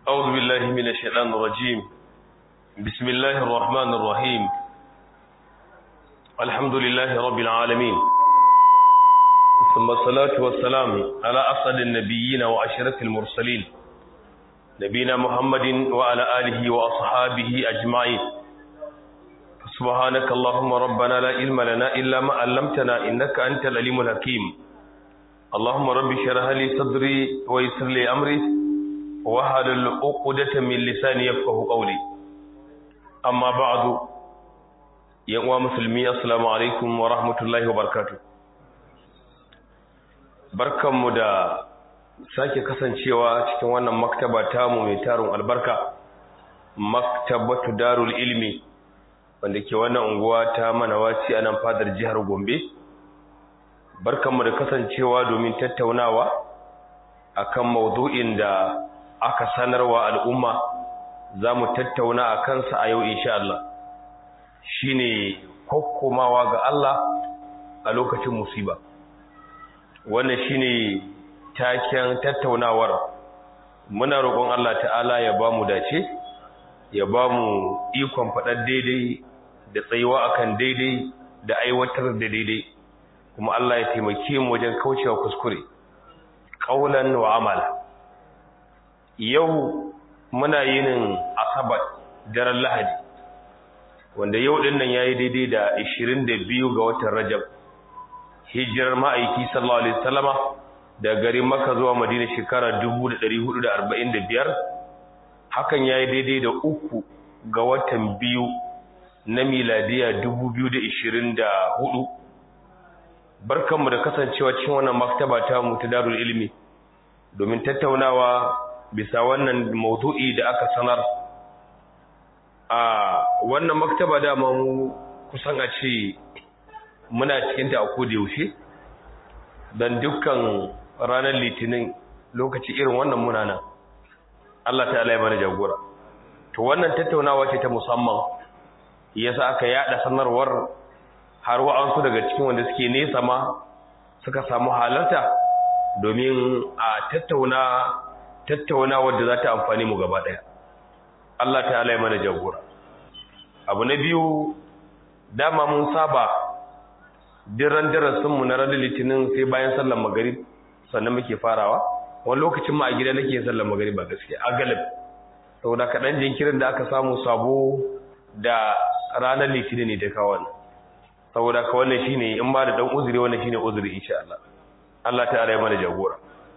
أعوذ بالله من الشيطان الرجيم بسم الله الرحمن الرحيم الحمد لله رب العالمين ثم الصلاة والسلام على أسعد النبيين وأشرف المرسلين نبينا محمد وعلى آله وأصحابه أجمعين سبحانك اللهم ربنا لا علم لنا إلا ما علمتنا إنك أنت العليم الحكيم اللهم رب اشرح لي صدري ويسر لي أمري وحلل عقدة من لساني يفقه قولي أما بعد يا مسلمي السلام عليكم ورحمة الله وبركاته barkanmu da sake kasancewa cikin wannan maktaba tamu mai tarin albarka maktabatu darul ilmi wanda ke wannan unguwa ta manawaci a nan fadar jihar gombe barkanmu da kasancewa domin tattaunawa akan maudu'in da aka sanarwa al'umma za mu tattauna a kansa a yau insha Allah shine kokkomawa ga Allah a lokacin musiba wannan shine taken tattaunawar muna roƙon Allah ta'ala ya ba mu dace ya ba mu ikon faɗar daidai da tsayuwa akan daidai da aiwatar da daidai kuma Allah ya taimake mu wajen kaucewa kuskure ƙaunan wa amala yau muna yinin asabar daren lahadi wanda yau ɗin nan ya yi daidai da 22 ga watan rajab hijirar ma'aiki sallallahu alaihi wasallama da garin Makka zuwa Madina shekara 1445 hakan yayi daidai da uku ga watan biyu na miladiya 2024 barkanmu da kasancewa cikin wannan maktaba ta mu ta Darul Ilmi domin tattaunawa bisa wannan maudu'i da aka sanar a wannan maktaba da mu kusan a ce muna cikinta a koda yaushe don dukkan ranar litinin lokaci irin wannan muna nan Allah ta ya mana jagora to wannan tattaunawa ce ta musamman yasa aka yada sanarwar har wa'ansu daga cikin wanda suke nesa ma suka samu halarta domin a tattauna tattauna wadda za ta amfani mu gaba daya Allah ta ya mana jagora abu na biyu dama mun saba diran darasinmu na ranar litinin sai bayan sallar magarib sannan muke farawa wani lokacin ma a gida nake sallar magarib ba gaskiya a galib saboda kaɗan jinkirin da aka samu sabo da ranar litinin ne ta kawo saboda ka wannan shine in ba da dan uzuri wannan shine uzuri insha Allah Allah ta ya mana jagora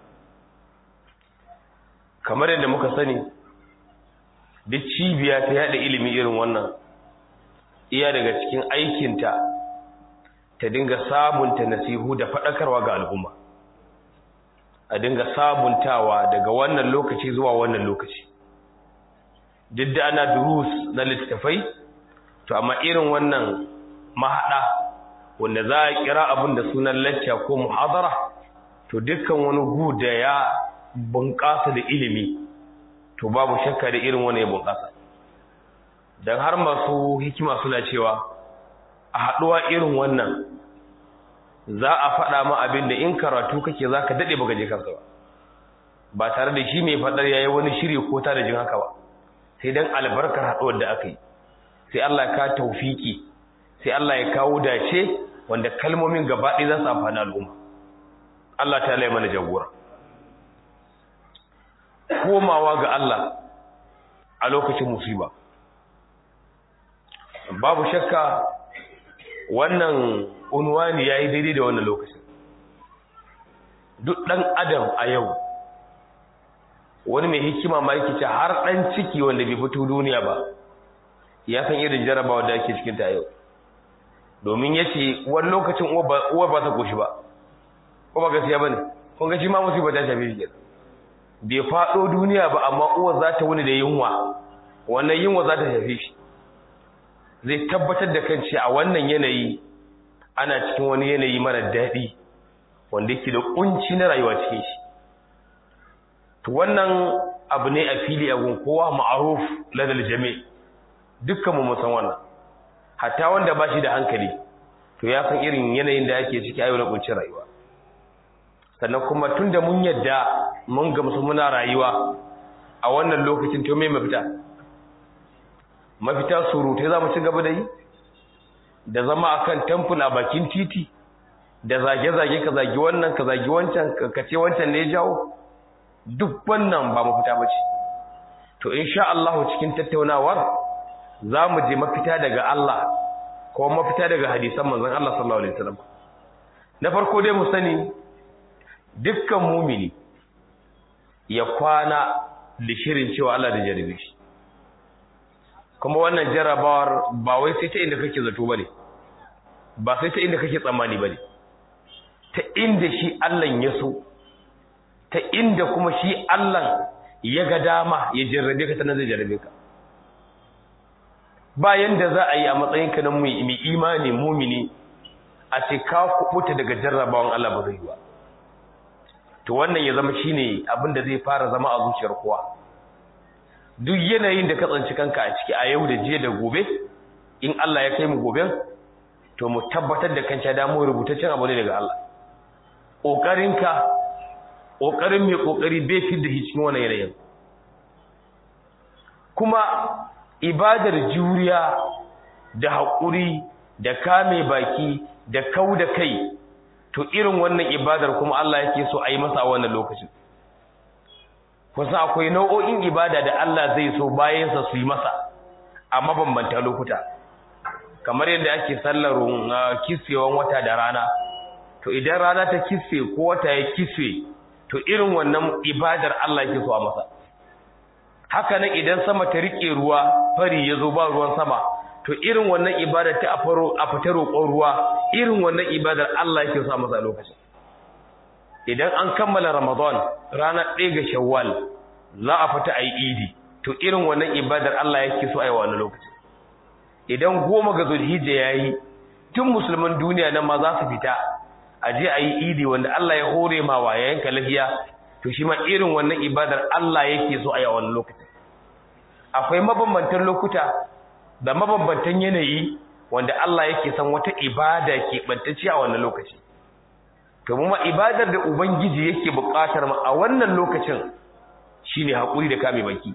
kamar yadda muka sani duk cibiya ta yada ilimi irin wannan iya daga cikin aikinta ta dinga sabunta nasihu da faɗakarwa ga al'umma a dinga sabuntawa daga wannan lokaci zuwa wannan lokaci duk da ana durus na littattafai to amma irin wannan mahaɗa wanda za a kira abin da sunan lacca ko muhadara to dukkan wani gu da ya bunƙasa da ilimi to babu shakka da irin wani ya bunƙasa don har masu hikima suna cewa a haɗuwa irin wannan za a faɗa ma abin da in karatu kake za ka daɗe baka je kansa ba ba tare da shi mai faɗar yayi wani shiri ko ta da jin haka ba sai dan albarkar haɗuwar da aka yi sai Allah ya ka taufiki sai Allah ya kawo dace wanda kalmomin gaba ɗaya za su amfani al'umma Allah ta lai mana jagora komawa ga Allah a lokacin musiba babu shakka wannan unwani ya yi daidai da wannan lokacin duk ɗan adam a yau wani mai hikima ma yake ce har ɗan ciki wanda bai fito duniya ba ya san irin jarabawa da ake cikinta a yau domin ya ce wani lokacin uwar ba ta koshi ba ko ba gaskiya ba ne kun ga shi ma musibar ta shafi shi bai faɗo duniya ba amma uwar za ta wuni da yunwa wannan yunwa za ta shafe shi zai tabbatar da kan a wannan yanayi ana cikin wani yanayi mara daɗi wanda yake da kunci na rayuwa cikin shi to wannan abu ne a fili a gun kowa ma'aruf ladal jami dukkan mu san wannan hatta wanda ba shi da hankali to ya san irin yanayin da yake ciki a yau na kuncin rayuwa sannan kuma tunda mun yadda mun gamsu muna rayuwa a wannan lokacin to me mafita mafita surutai za mu ci gaba da yi da zama akan temple a bakin titi da zage-zage ka zagi wannan ka zagi wancan ka ce wancan ne ya jawo duk wannan ba mafita ba ce to insha Allah cikin tattaunawar za mu je mafita daga Allah ko mafita daga hadisan manzon Allah sallallahu alaihi wasallam na farko dai mu sani dukkan mumini ya kwana da shirin cewa Allah da jarabe shi kuma wannan jarabawar ba wai sai ta inda kake zato bane ba sai ta inda kake tsammani bane ta inda shi Allah ya so ta inda kuma shi Allah ya ga dama ya jarrabe ka sanar zai jarrabe ka bayan da za a yi a matsayinka na mai imani mumini a ce ka kubuta daga jarrabawan Allah ba zai ba to wannan ya zama shine abin da zai fara zama a zuciyar kowa duk yanayin da ka tsanci kanka a ciki a yau da jiya da gobe in Allah ya kai mu goben to mu tabbatar da kanca da mu rubutaccen abu ne daga Allah kokarinka kokarin mai kokari bai fi da cikin wannan yanayin kuma ibadar juriya da haƙuri da kame baki da kau da kai to irin wannan ibadar kuma Allah yake so a yi masa a wannan lokacin kusa akwai nau'o'in ibada da Allah zai so bayansa su yi masa a mabambanta lokuta kamar yadda ake sallar kiswewan wata da rana to idan rana ta kiswe ko wata ya kiswe to irin wannan ibadar Allah yake so a masa haka nan idan sama ta rike ruwa fari ya zo ba ruwan sama to irin wannan ibada ta a faro a fita roƙon ruwa irin wannan ibadar Allah yake so a masa lokacin idan an kammala Ramadan ranar ɗaya ga Shawwal za a fita ayi Idi to irin wannan ibadar Allah yake so a yi wannan lokacin idan goma ga Zulhijja yayi tun musulman duniya nan ma za su fita a je ayi Idi wanda Allah ya hore ma wa yayin lafiya to shi ma irin wannan ibadar Allah yake so a yi wannan lokacin akwai mabambantan lokuta da mabambantan yanayi wanda Allah yake san wata ibada ke bantacce a wannan lokaci to mu ma ibadar da ubangiji yake buƙatar mu a wannan lokacin shine hakuri da kame baki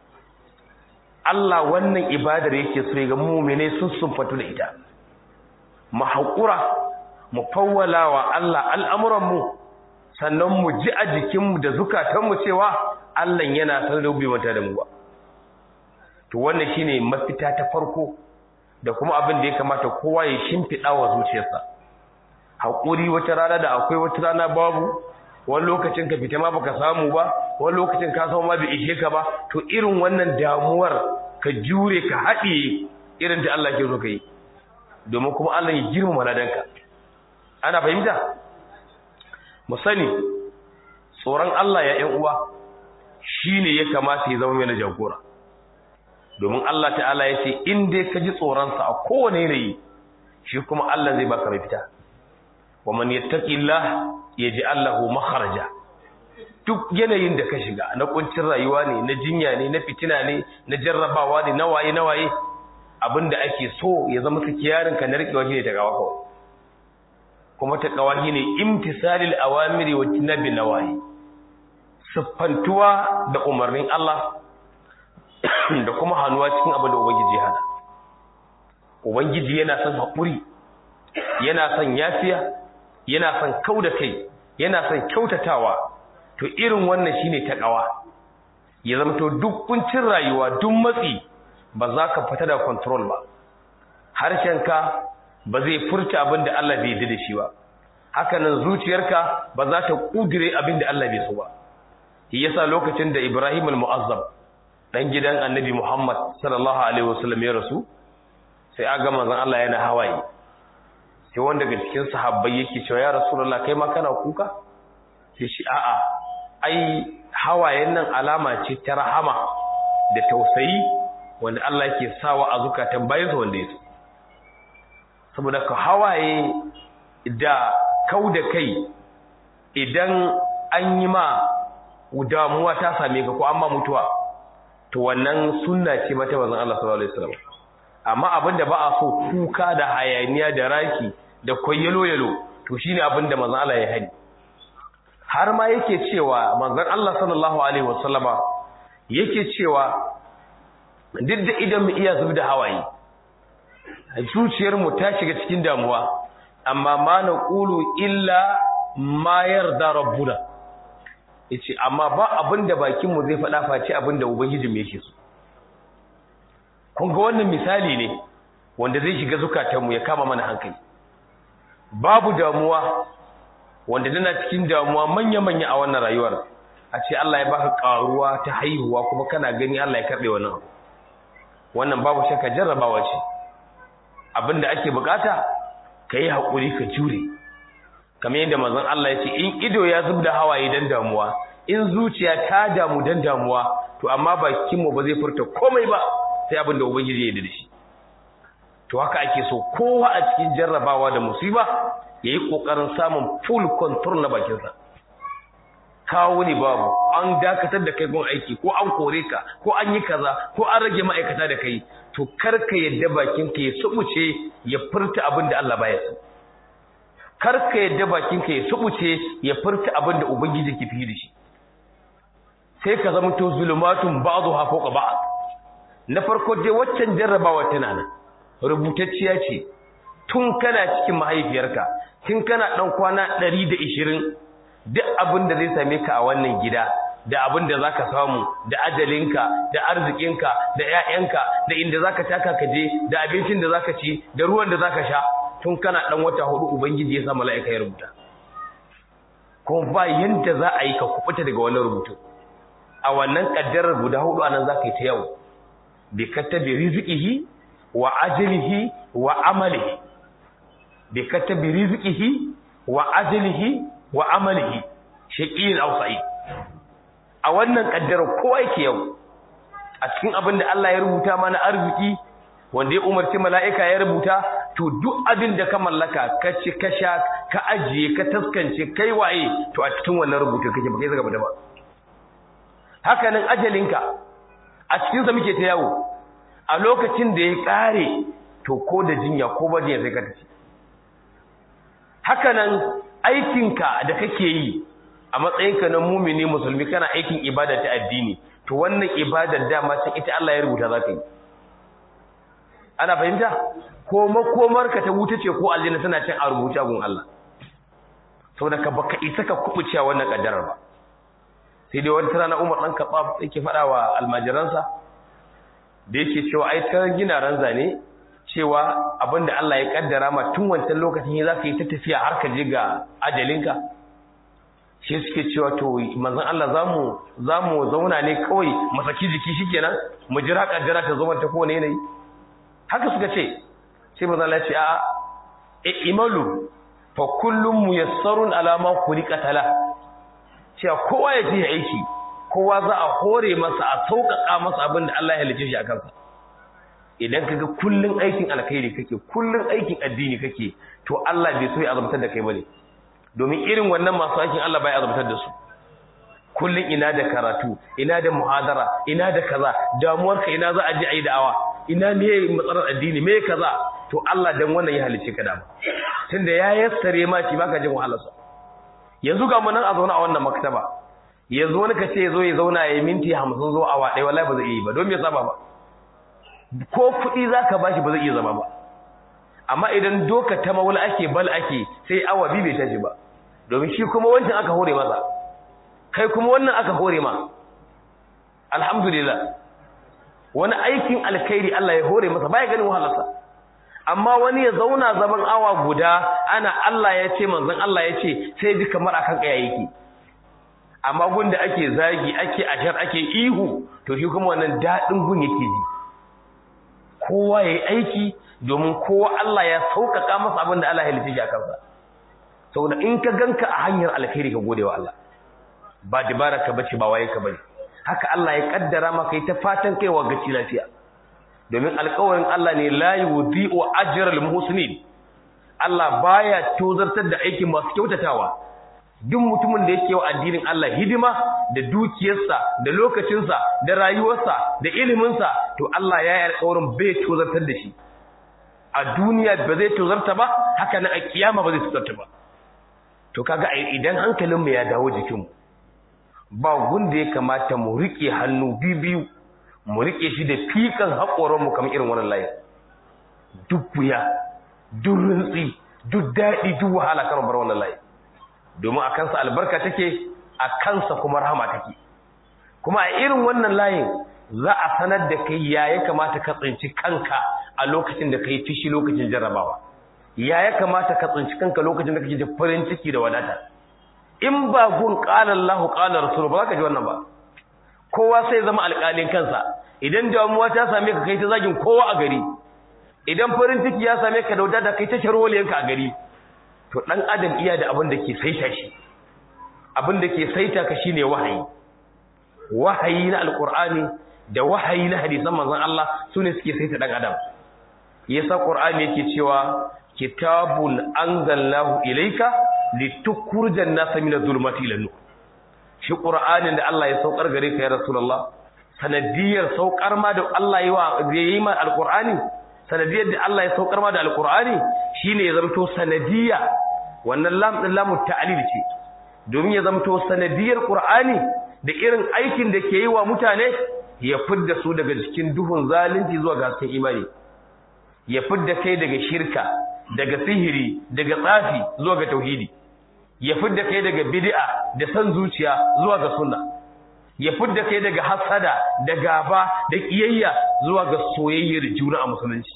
Allah wannan ibadar yake so ga mu'mine sun sunfatu da ita mu hakura mu fawwala wa Allah al'amuran mu sannan mu ji a jikin mu da zukatan mu cewa Allah yana san da mata da mu ba to wannan shine mafita ta farko da kuma abin da ya kamata kowa ya shimfida wa zuciyarsa hakuri wata rana da akwai wata rana babu wani lokacin ka fita ma baka samu ba wani lokacin ka samu ma bai ishe ka ba to irin wannan damuwar ka jure ka haɗiye irin da Allah ke so ka yi domin kuma Allah ya girmama ladanka ana fahimta mu sani tsoron Allah ya ƴan uwa shine ya kamata ya zama mai jagora domin Allah ta'ala ya ce in dai ka ji tsoronsa a kowane yanayi shi kuma Allah zai baka mafita wa man yattaqillah yaj'al lahu makharaja duk yanayin da ka shiga na kuncin rayuwa ne na jinya ne na fitina ne na jarrabawa ne na waye na waye abinda ake so ya zama kiyarin ka na rikewa shine ta gawa kawai kuma ta gawa shine imtisalil awamiri wa tinabi nawahi siffantuwa da umarnin Allah da kuma hannuwa cikin abin da ubangiji hana ubangiji yana son haƙuri yana son yafiya yana son kau da kai yana son kyautatawa to irin wannan shine takawa ya zama to duk kuncin rayuwa duk matsi ba za ka fita da control ba harshenka ba zai furta abin da Allah bai yi da shi ba haka nan zuciyarka ba za ta kudire abin da Allah bai so ba yasa lokacin da Ibrahim al-Mu'azzam dan gidan Annabi Muhammad sallallahu alaihi wasallam ya rasu sai aga manzon Allah yana hawaye sai wanda daga cikin sahabbai yake cewa ya rasulullah kai ma kana kuka sai shi a'a ai hawayen nan alama ce ta rahama da tausayi wanda Allah yake sawa a zukatan bayansa wanda yake saboda ka hawaye da kau da kai idan an yi ma damuwa ta same ka ko amma mutuwa to wannan sunna ce mata manzon Allah sallallahu alaihi wasallam amma abinda ba a so kuka da hayaniya da raki da koyelo yalo to shine abinda manzon Allah ya hani har ma yake cewa manzon Allah sallallahu alaihi wasallama yake cewa duk da idan mu iya zub da hawaye zuciyar mu ta shiga cikin damuwa amma ma na qulu illa ma yarda rabbuna yace amma ba abinda bakin mu zai faɗa face abinda ubangiji mu yake so kun ga wannan misali ne wanda zai shiga zukatanmu ya kama mana hankali babu damuwa wanda dana cikin damuwa manya-manya a wannan rayuwar a ce Allah ya baka karuwa ta haihuwa kuma kana gani Allah ya karbe wannan wannan babu shakka jarrabawa ce abinda ake bukata kai hakuri ka jure kamar yadda manzon Allah ya ce in ido ya zubda hawaye dan damuwa in zuciya ta damu dan damuwa to amma bakin mu ba zai furta komai ba sai abinda ubangiji ya yi da shi to haka ake so kowa a cikin jarrabawa da musiba yayi kokarin samun full control na bakinsa kawo ne babu an dakatar da kai gun aiki ko an kore ka ko an yi kaza ko an rage ma'aikata da kai to karka yadda bakinka ya subuce ya furta abin da Allah baya so karka yadda bakinka ya subuce ya furta abin da ubangiji ke fi da shi sai ka zama to zulumatun ba'dha fawqa ba'd na farko dai waccan jarrabawa tana nan rubutacciya ce tun kana cikin mahaifiyarka tun kana dan kwana 120 duk abin da zai same ka a wannan gida da abin da zaka samu da ajalinka da arzikinka da ƴaƴanka da inda zaka taka ka je da abincin da zaka ci da ruwan da zaka sha tun kana dan wata hudu ubangiji ya sa mala'ika ya rubuta kuma ba yanda za a yi ka kubuta daga wannan rubutu a wannan kaddarar guda hudu anan zaka yi ta yau bi katabi rizqihi wa ajlihi wa amalihi bi katabi rizqihi wa ajlihi wa amalihi shaqiyin aw sa'id a wannan kaddara kowa yake yau a cikin abin da Allah ya rubuta mana arziki wanda ya umarci mala'ika ya rubuta to duk abin da ka mallaka ka ci ka sha ka ajiye ka taskance kai waye to a cikin wannan rubutu kake ba kai zaka bada ba haka nan ajalinka a cikin sa muke ta yawo a lokacin da ya kare to ko da jinya ko ba jinya sai ka tafi haka nan aikinka da kake yi a matsayinka na mumini musulmi kana aikin ibada ta addini to wannan ibadar dama sai ita Allah ya rubuta za ka yi ana fahimta ko makomarka ta wuta ce ko aljanna tana cin a rubuta gun Allah saboda ka baka isa ka kubuce wannan kaddarar ba sai dai wani rana Umar dan Khattab yake faɗa wa almajiransa da yake cewa ai ta gina ranza ne cewa abinda Allah ya kaddara ma tun wancan lokacin za ka yi ta tafiya har ka je ga ajalinka shi suke cewa to manzon Allah zamu zamu zauna ne kawai masaki jiki shikenan mu jira kaddara ta zo ta kowane yanayi haka suka ce sai manzon Allah ya ce a e imalu fa kullum muyassarun ala ma khuliqa tala cewa kowa ya je aiki kowa za a hore masa a sauƙaƙa masa abin da Allah ya halice shi a kansa idan kaga kullun aikin alkhairi kake kullun aikin addini kake to Allah bai so ya azabtar da kai bane domin irin wannan masu aikin Allah bai azabtar da su kullun ina da karatu ina da muhadara ina da kaza damuwar ka ina za a je ayi da'awa ina me matsalar addini me kaza to Allah dan wannan ya halice ka dama tunda ya yassare ma shi baka jin wahalarsa yanzu ga mun nan a zauna a wannan maktaba yanzu wani kace yazo ya zauna ya minti 50 zo awa ɗaya wallahi ba zai yi ba don me saba ba ko kuɗi za ka bashi ba zai iya zama ba amma idan doka ta maula ake bal ake sai awa biyu bai tashi ba domin shi kuma wancan aka hore masa kai kuma wannan aka hore ma alhamdulillah wani aikin alkhairi Allah ya hore masa baya ganin wahalarsa amma wani ya zauna zaman awa guda ana Allah ya ce manzon Allah ya ce sai ji kamar akan kaya yake amma gunda ake zagi ake ashar ake ihu to shi kuma wannan dadin gun yake ji kowa ya yi aiki domin kowa Allah ya sauƙaƙa masa abin da Allah ya halitta shi a kansa saboda in ka ganka a hanyar alkhairi ka gode wa Allah ba dabara ka bace ba waye ka bane haka Allah ya kaddara maka yi ta fatan kaiwa gaci lafiya domin alƙawarin Allah ne la yudhi'u ajral muhsinin Allah baya tozartar da aikin masu kyautatawa duk mutumin da yake wa addinin Allah hidima da dukiyarsa da lokacinsa da rayuwarsa da iliminsa to Allah ya yi alƙawarin bai tozartar da shi a duniya ba zai tozarta ba haka nan a kiyama ba zai tozarta ba to kaga idan hankalinmu ya dawo jikinmu ba gunda ya kamata mu rike hannu biyu mu rike shi da fikan haƙoran mu kamar irin wannan layin duk wuya duk rintsi duk daɗi duk wahala kan bar wannan layin domin a kansa albarka take a kansa kuma rahama take kuma a irin wannan layin za a sanar da kai ya ya kamata ka tsinci kanka a lokacin da kai fishi lokacin jarrabawa ya ya kamata ka tsinci kanka lokacin da kake da farin ciki da wadata in ba gun qala Allahu qala Rasul ba za ka ji wannan ba kowa sai zama alƙalin kansa idan damuwa ta same ka kai ta zagin kowa a gari idan farin ciki ya same ka da wadata kai ta sharholiyanka a gari to dan adam iya da abin da ke saita shi abin da ke saita ka shine wahayi wahayi na alqur'ani da wahayi na hadisan manzon Allah sune suke saita dan adam yasa qur'ani yake cewa kitabun anzalnahu ilayka litukhrijan nasa min adh-dhulumati ila nur shi qur'anin da Allah ya saukar gare ka ya rasulullah sanadiyar saukar ma da Allah yi ma alqur'ani sanadiyar da Allah ya saukar ma da alqur'ani shine ya zamto sanadiya wannan lam din lamu ta'lil ce domin ya zamto sanadiyar qur'ani da irin aikin da ke yi wa mutane ya fidda su daga cikin duhun zalunci zuwa ga hasken imani ya fidda kai daga shirka daga sihiri daga tsafi zuwa ga tauhidi ya fidda kai daga bid'a da san zuciya zuwa ga sunna ya fidda kai daga hasada da gaba da kiyayya zuwa ga soyayyar juna a musulunci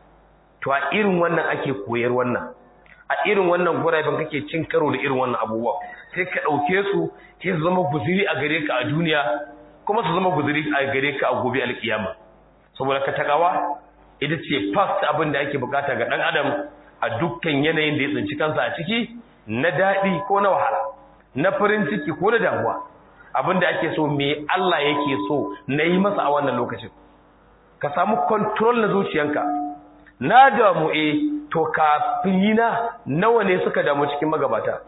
to a irin wannan ake koyar wannan a irin wannan guraben kake cin karo da irin wannan abubuwa sai ka dauke su sai su zama guzuri a gare ka a duniya kuma su zama guzuri a gare ka a gobe alkiyama saboda ka takawa ita ce first abin da ake bukata ga dan adam a dukkan yanayin da ya tsinci kansa a ciki na daɗi ko na wahala na farin ciki ko na damuwa abin da ake so me Allah yake so na yi masa a wannan lokacin ka samu control na zuciyanka na damu eh to kafin yi na nawa ne suka damu cikin magabata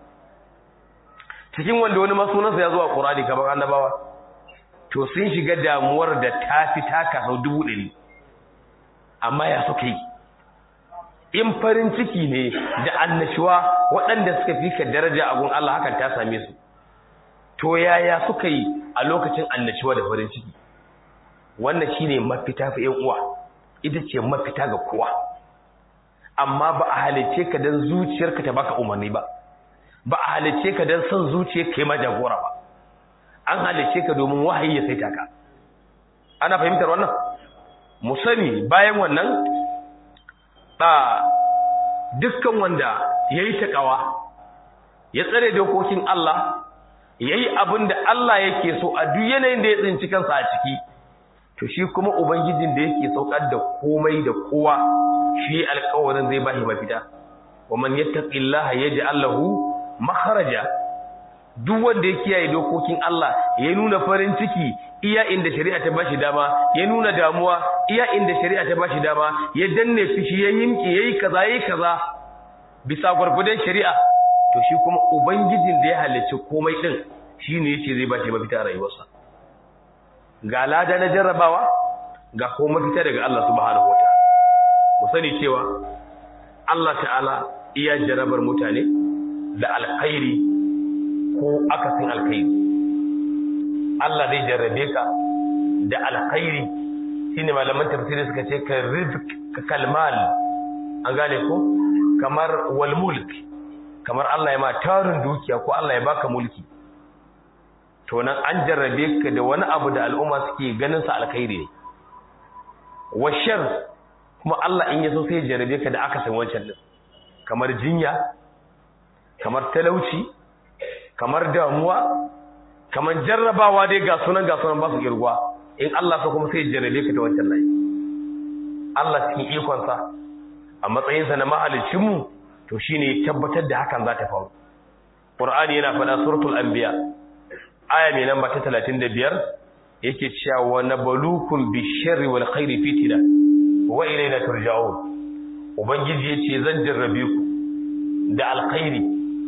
cikin wanda wani masunansa ya zuwa ƙurani kamar annabawa to sun shiga damuwar da ta fi taka sau dubu ɗari amma ya suka yi in farin ciki ne da annashuwa waɗanda suka fi ka daraja a gun Allah hakan ta same su to yaya suka yi a lokacin annashuwa da farin ciki wannan shine mafita fa ƴan uwa ita ce mafita ga kowa amma ba a halice ka dan zuciyarka ta baka umarni ba ba a halice ka dan son zuciyarka kai ma jagora ba an halice ka domin wahayi ya saita ka ana fahimtar wannan mu sani bayan wannan ba dukkan wanda yayi takawa ya tsare dokokin Allah yayi abin da Allah yake so a duk yanayin da ya tsinci kansa a ciki to shi kuma ubangijin da yake saukar da komai da kowa shi alƙawarin zai bashi mafita wa man yattaqillaha yaj'al lahu makharaja duk wanda ya kiyaye dokokin Allah ya nuna farin ciki iya inda shari'a ta bashi dama ya nuna damuwa iya inda shari'a ta bashi dama ya danne fishi ya yinki yayi kaza yayi kaza bisa gurgudan shari'a to shi kuma ubangijin da ya halicci komai din shine yace zai bashi mafita a rayuwarsa ga lada na jarrabawa ga ko mafita daga Allah subhanahu wataala mu sani cewa Allah ta'ala iya jarrabar mutane da alkhairi ko akasin alkhairi Allah zai jarrabe ka da alkhairi shine malaman tafsiri suka ce ka rizq ka kalmal an gane ko kamar wal mulk kamar Allah ya ma tarin dukiya ko Allah ya baka mulki to nan an jarrabe ka da wani abu da al'umma suke ganin sa alkhairi ne washar kuma Allah in yaso sai ya jarrabe ka da akasin wancan din kamar jinya kamar talauci kamar damuwa kamar jarrabawa dai ga sunan ga sunan ba su girgwa in Allah so kuma sai ya jarrabe ka da wancan layi Allah cikin ikonsa a matsayinsa na mahaliccinmu to shine ya tabbatar da hakan za ta faru Qur'ani yana faɗa suratul anbiya aya mai namba ta 35 yake cewa wa nabalukum bisharri wal khairi fitna wa ilayna turja'un ubangiji yace zan jarrabe ku da alkhairi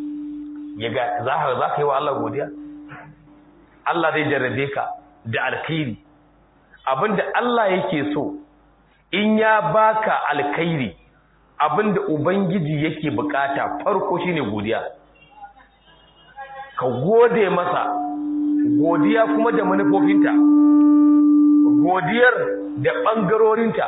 yaga za ka za ka yi wa Allah godiya Allah zai jarrabe ka da alkhairi abinda Allah yake so in ya baka alkhairi abinda ubangiji yake bukata farko shine godiya ka gode masa godiya kuma da manufofinta godiyar da ɓangarorinta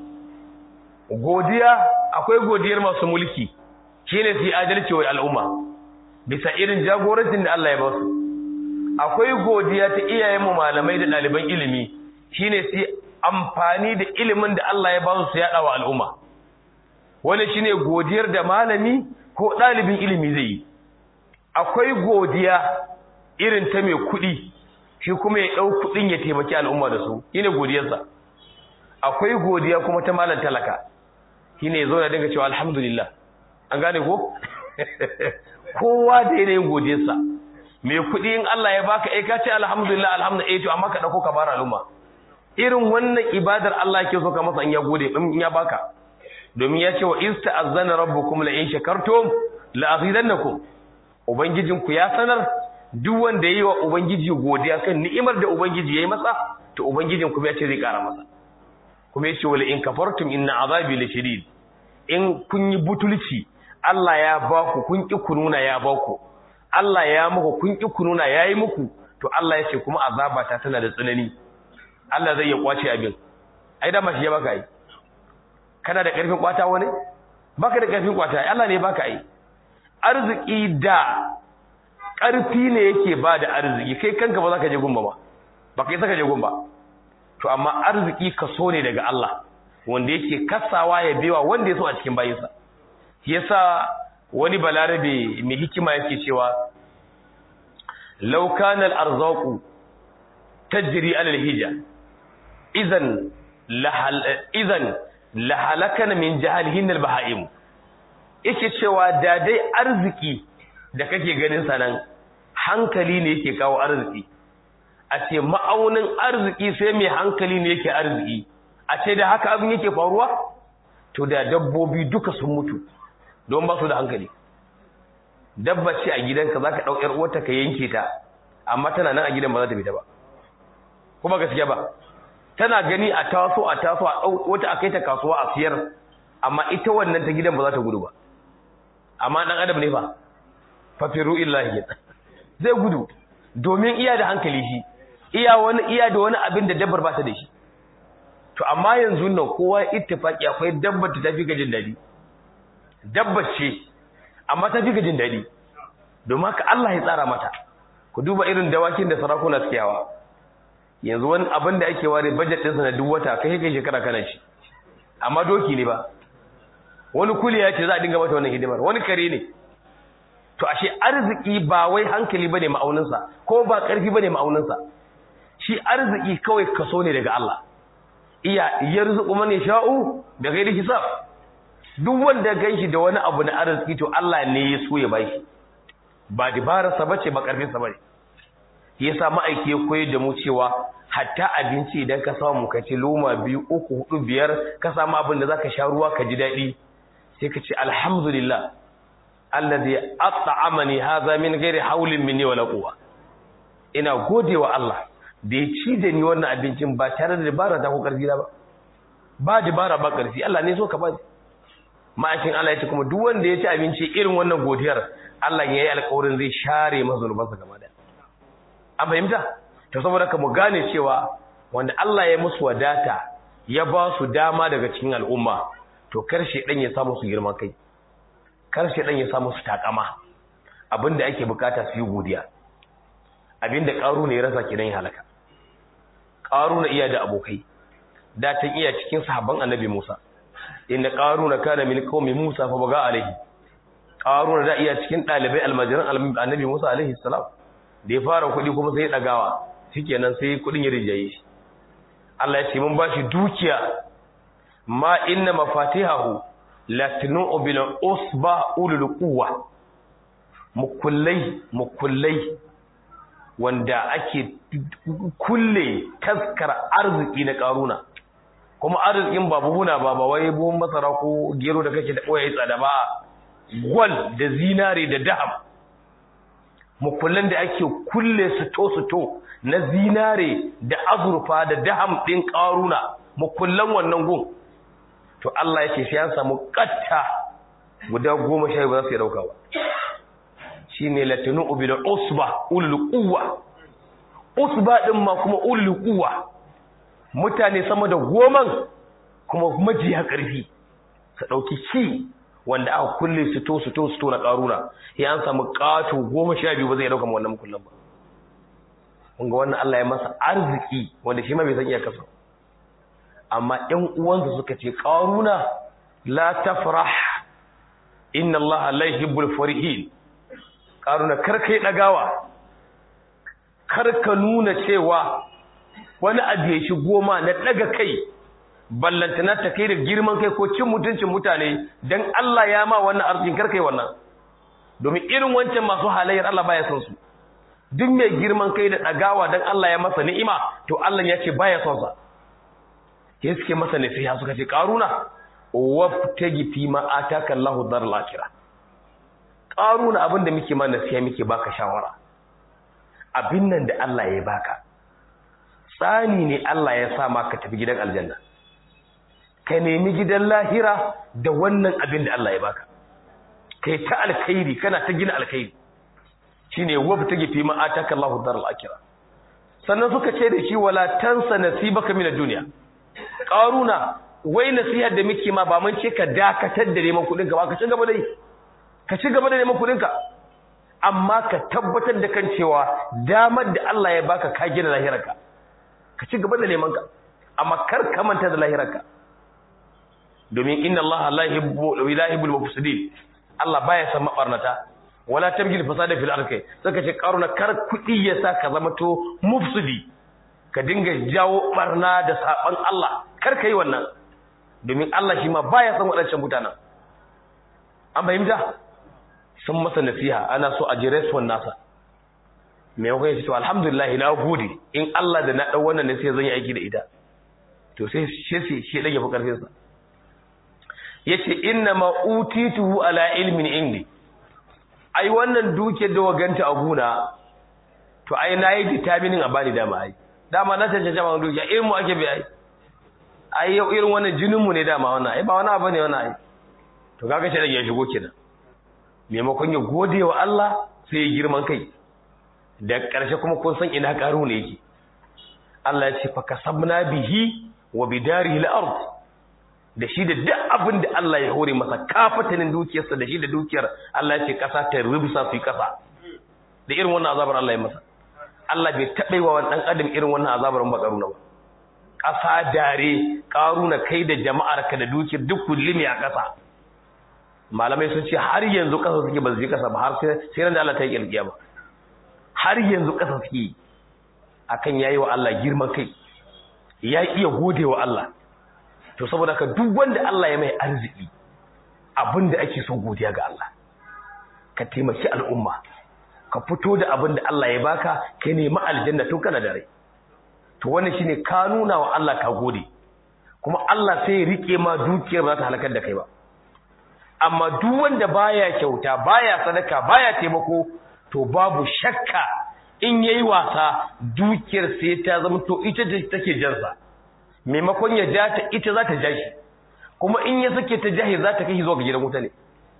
godiya akwai godiyar masu mulki shi ne su yi adalci wa al'umma bisa irin jagorancin da Allah ya ba su akwai godiya ta iyayenmu malamai da ɗaliban ilimi shi ne su amfani da ilimin da Allah ya ba su su yaɗa wa al'umma wani shi ne godiyar da malami ko ɗalibin ilimi zai yi akwai godiya irin ta mai kuɗi shi kuma ya ɗau kuɗin ya taimaki al'umma da su shi ne godiyarsa akwai godiya kuma ta malam talaka shi ne zo da dinga cewa alhamdulillah an gane ko kowa da yanayin godiyarsa mai kuɗi in Allah ya baka ai ka ce alhamdulillah alhamdulillah to amma ka dauko ka bara al'umma irin wannan ibadar Allah ke so ka masa in ya gode in ya baka domin ya ce wa ista'azzana rabbukum la in shakartum la azidannakum ubangijinku ya sanar duk wanda yayi wa ubangiji godiya kan ni'imar da ubangiji yayi masa to ubangijin kuma ya ce zai kara masa kuma ya ce wala in kafartum inna azabi lashadid in kun yi butulci Allah ya ba ku kun ki kununa ya ba ku Allah ya muku kun ki kununa yayi muku to Allah ya ce kuma azaba ta tana da tsanani Allah zai ya kwace abin ai da mashi ya baka ai kana da karfin kwata wani baka da karfin kwata ai Allah ne baka ai arziki da karfi ne yake ba da arziki kai kanka ba za ka je gumba ba ba kai saka je gumba to amma arziki kaso ne daga Allah wanda yake kasawa ya bewa wanda ya so a cikin bayinsa yasa wani balarabe mai hikima yake cewa law kana al-arzaqu tajri ala al-hija idan lahal idan lahalakana min jahalihin al-bahaim yake cewa da dai arziki da kake ganin sanan hankali ne yake kawo arziki a ce ma'aunin arziki sai mai hankali ne yake arziki a ce da haka abin yake faruwa to da dabbobi duka sun mutu don ba su da hankali dabba ce a gidanka za ka ɗau ‘yar uwarta ka yanke ta amma tana nan a gidan ba za ta fita ba kuma gaskiya ba tana gani a taso a taso a wata a kai ta kasuwa a siyar amma ita wannan ta gidan ba za ta gudu ba amma ɗan adam ne fa fafiru illahi zai gudu domin iya da hankali shi iya wani iya da wani abin da dabbar ba ta da shi to amma yanzu nan kowa ittifaki akwai dabbar ta tafi ga jin dadi dabbar ce amma tafi ga jin dadi domin haka Allah ya tsara mata ku duba irin dawakin da sarakuna suke yawa yanzu wani abin da ake ware budget ɗinsa na duk wata kai kai shekara kana shi amma doki ne ba wani kuliya ce za a dinga mata wannan hidimar wani kare ne to ashe arziki ba wai hankali bane ma'auninsa ko ba ƙarfi bane ma'auninsa shi arziki kawai kaso ne daga Allah iya yarzuqu man yasha'u da ghairi hisab duk wanda ganshi da wani abu na arziki to Allah ne ya so ya bashi ba dibararsa bace ba ƙarfin sa bane yasa ma'aiki ya koyar da mu cewa hatta abinci idan ka samu ka ci loma biyu uku hudu biyar ka samu abin da zaka sha ruwa ka ji daɗi sai ka ce alhamdulillah alladhi at'amani hadha min ghairi hawlin minni wala quwwa ina godewa Allah da ya ci da ni wannan abincin ba tare da dabara ta ko karfi ba ba dabara ba karfi Allah ne so ka ba ma'aikin Allah ya ce kuma duk wanda ya ci abinci irin wannan godiyar Allah ya yi alƙawarin zai share masa zunubansa gaba da an fahimta to saboda ka mu gane cewa wanda Allah ya musu wadata ya ba su dama daga cikin al'umma to karshe dan ya samu su girma kai karshe dan ya samu su takama abinda ake bukata su yi godiya abinda karu ne ya rasa kidan ya halaka karu na iya da abokai da ta iya cikin sahabban annabi Musa inda karu na kana min qaumi Musa fa baga alaihi karu da iya cikin dalibai almajiran annabi Musa alaihi salam da ya fara kuɗi kuma sai ya dagawa shikenan sai kuɗin ya rijaye shi Allah ya ce mun bashi dukiya ma inna mafatihahu latnu bil usba ulul quwwa mukullai mukullai wanda ake kulle taskar arziki na karuna kuma arzikin ba buhuna ba ba wai buhun masara ko gero da kake da boye tsada ba gwal da zinare da daham mukullan da ake kulle su to su to na zinare da azurfa da daham din karuna mukullan wannan gun to Allah yake sai an samu katta guda goma sha ba za su yi dauka ba shine latinu bil usba ulul quwwa usba din ma kuma ulul quwa mutane sama da goman kuma majiya karfi su dauki ki wanda aka kulle su to su to su to na karuna ya an samu kato goma sha biyu ba zai dauka wannan mukullan ba kun ga wannan Allah ya masa arziki wanda shi ma bai san iya kasa amma ɗan uwansa suka ce karuna la tafrah inna Allah la yuhibbul farihin karuna kar kai dagawa kar ka nuna cewa wani abu ya shigo ma na daga kai ballantana ta kai da girman kai ko cin mutuncin mutane dan Allah ya ma wannan arzikin kar kai wannan domin irin wancan masu halayyar Allah baya son su duk mai girman kai da dagawa dan Allah ya masa ni'ima to Allah ya ce baya son sa sai suke masa nasiha suka ce karuna wabtagi fi ma ataka Allahu daral akhirah karuna abinda muke ma nasiha muke baka shawara abin nan da Allah ya baka tsani ne Allah ya sa maka tafi gidan aljanna ka nemi gidan lahira da wannan abin da Allah ya baka kai ta alkhairi kana ta gina alkhairi shine wabtagi fi ma ataka Allahu daral akhirah sannan suka ce da shi wala tansa nasibaka min ad-dunya qaruna wai nasihar da muke ma ba mun ce ka dakatar da neman kudin ka ba ka ci gaba da yi ka ci gaba da neman kudin ka amma ka tabbatar da kan cewa damar da Allah ya baka ka gina lahirarka ka ci gaba da neman ka amma kar ka manta da lahirarka domin inna Allah la yuhibbu la yuhibbul mufsidin Allah baya san mabarnata wala tabgil fasada fil ardi saka ce karuna kar kudi ya sa ka zama to mufsidi ka dinga jawo barna da saban Allah kar ka yi wannan domin Allah shi ma baya san wadancan mutanen an fahimta sun masa nasiha ana so a ji response nasa me yau kai to alhamdulillah na gode in Allah da na dau wannan nasiha zan yi aiki da ita to sai shi shi dage fa karfin sa yace inna ma utituhu ala ilmin indi ai wannan duke da waganta a guna to ai nayi determining a bani dama ai dama na tantance ma duke irin mu ake bi ai ai yau irin wannan jinin mu ne dama wannan ai ba wani abu ne wannan ai to kaga shi dage ya shigo kenan maimakon ya gode wa Allah sai ya girman kai da ƙarshe kuma kun san ina ƙaru ne yake Allah ya ce fa kasabna bihi wa bidarihi al-ard da shi da duk abin da Allah ya hore masa kafatanin dukiyarsa da shi da dukiyar Allah ya ce kasa ta rubsa su kasa da irin wannan azabar Allah ya masa Allah bai taɓa wa wani ɗan adam irin wannan azabar ba ƙaruna ba ƙasa dare ƙaruna kai da jama'ar ka da dukiyar duk kullumi a ƙasa malamai sun ce har yanzu ƙasa suke ba su je ƙasa ba har sai ran da Allah ta yi ƙirƙiya ba har yanzu ƙasa suke akan yayi wa Allah girman kai ya iya gode wa Allah to saboda ka duk wanda Allah ya mai arziki abinda ake so godiya ga Allah ka taimaki al'umma ka fito da abinda Allah ya baka ka nemi aljanna tun kana da rai to wannan shine ka nuna wa Allah ka gode kuma Allah sai ya rike ma dukiyar ba ta halakar da kai ba amma duk wanda baya kyauta baya sadaka baya taimako to babu shakka in yayi wasa dukiyar sai ta zama to ita ce take jansa maimakon ya ja ta ita za ta ja shi kuma in ya sake ta jahi za ta kai zuwa ga gidan wuta ne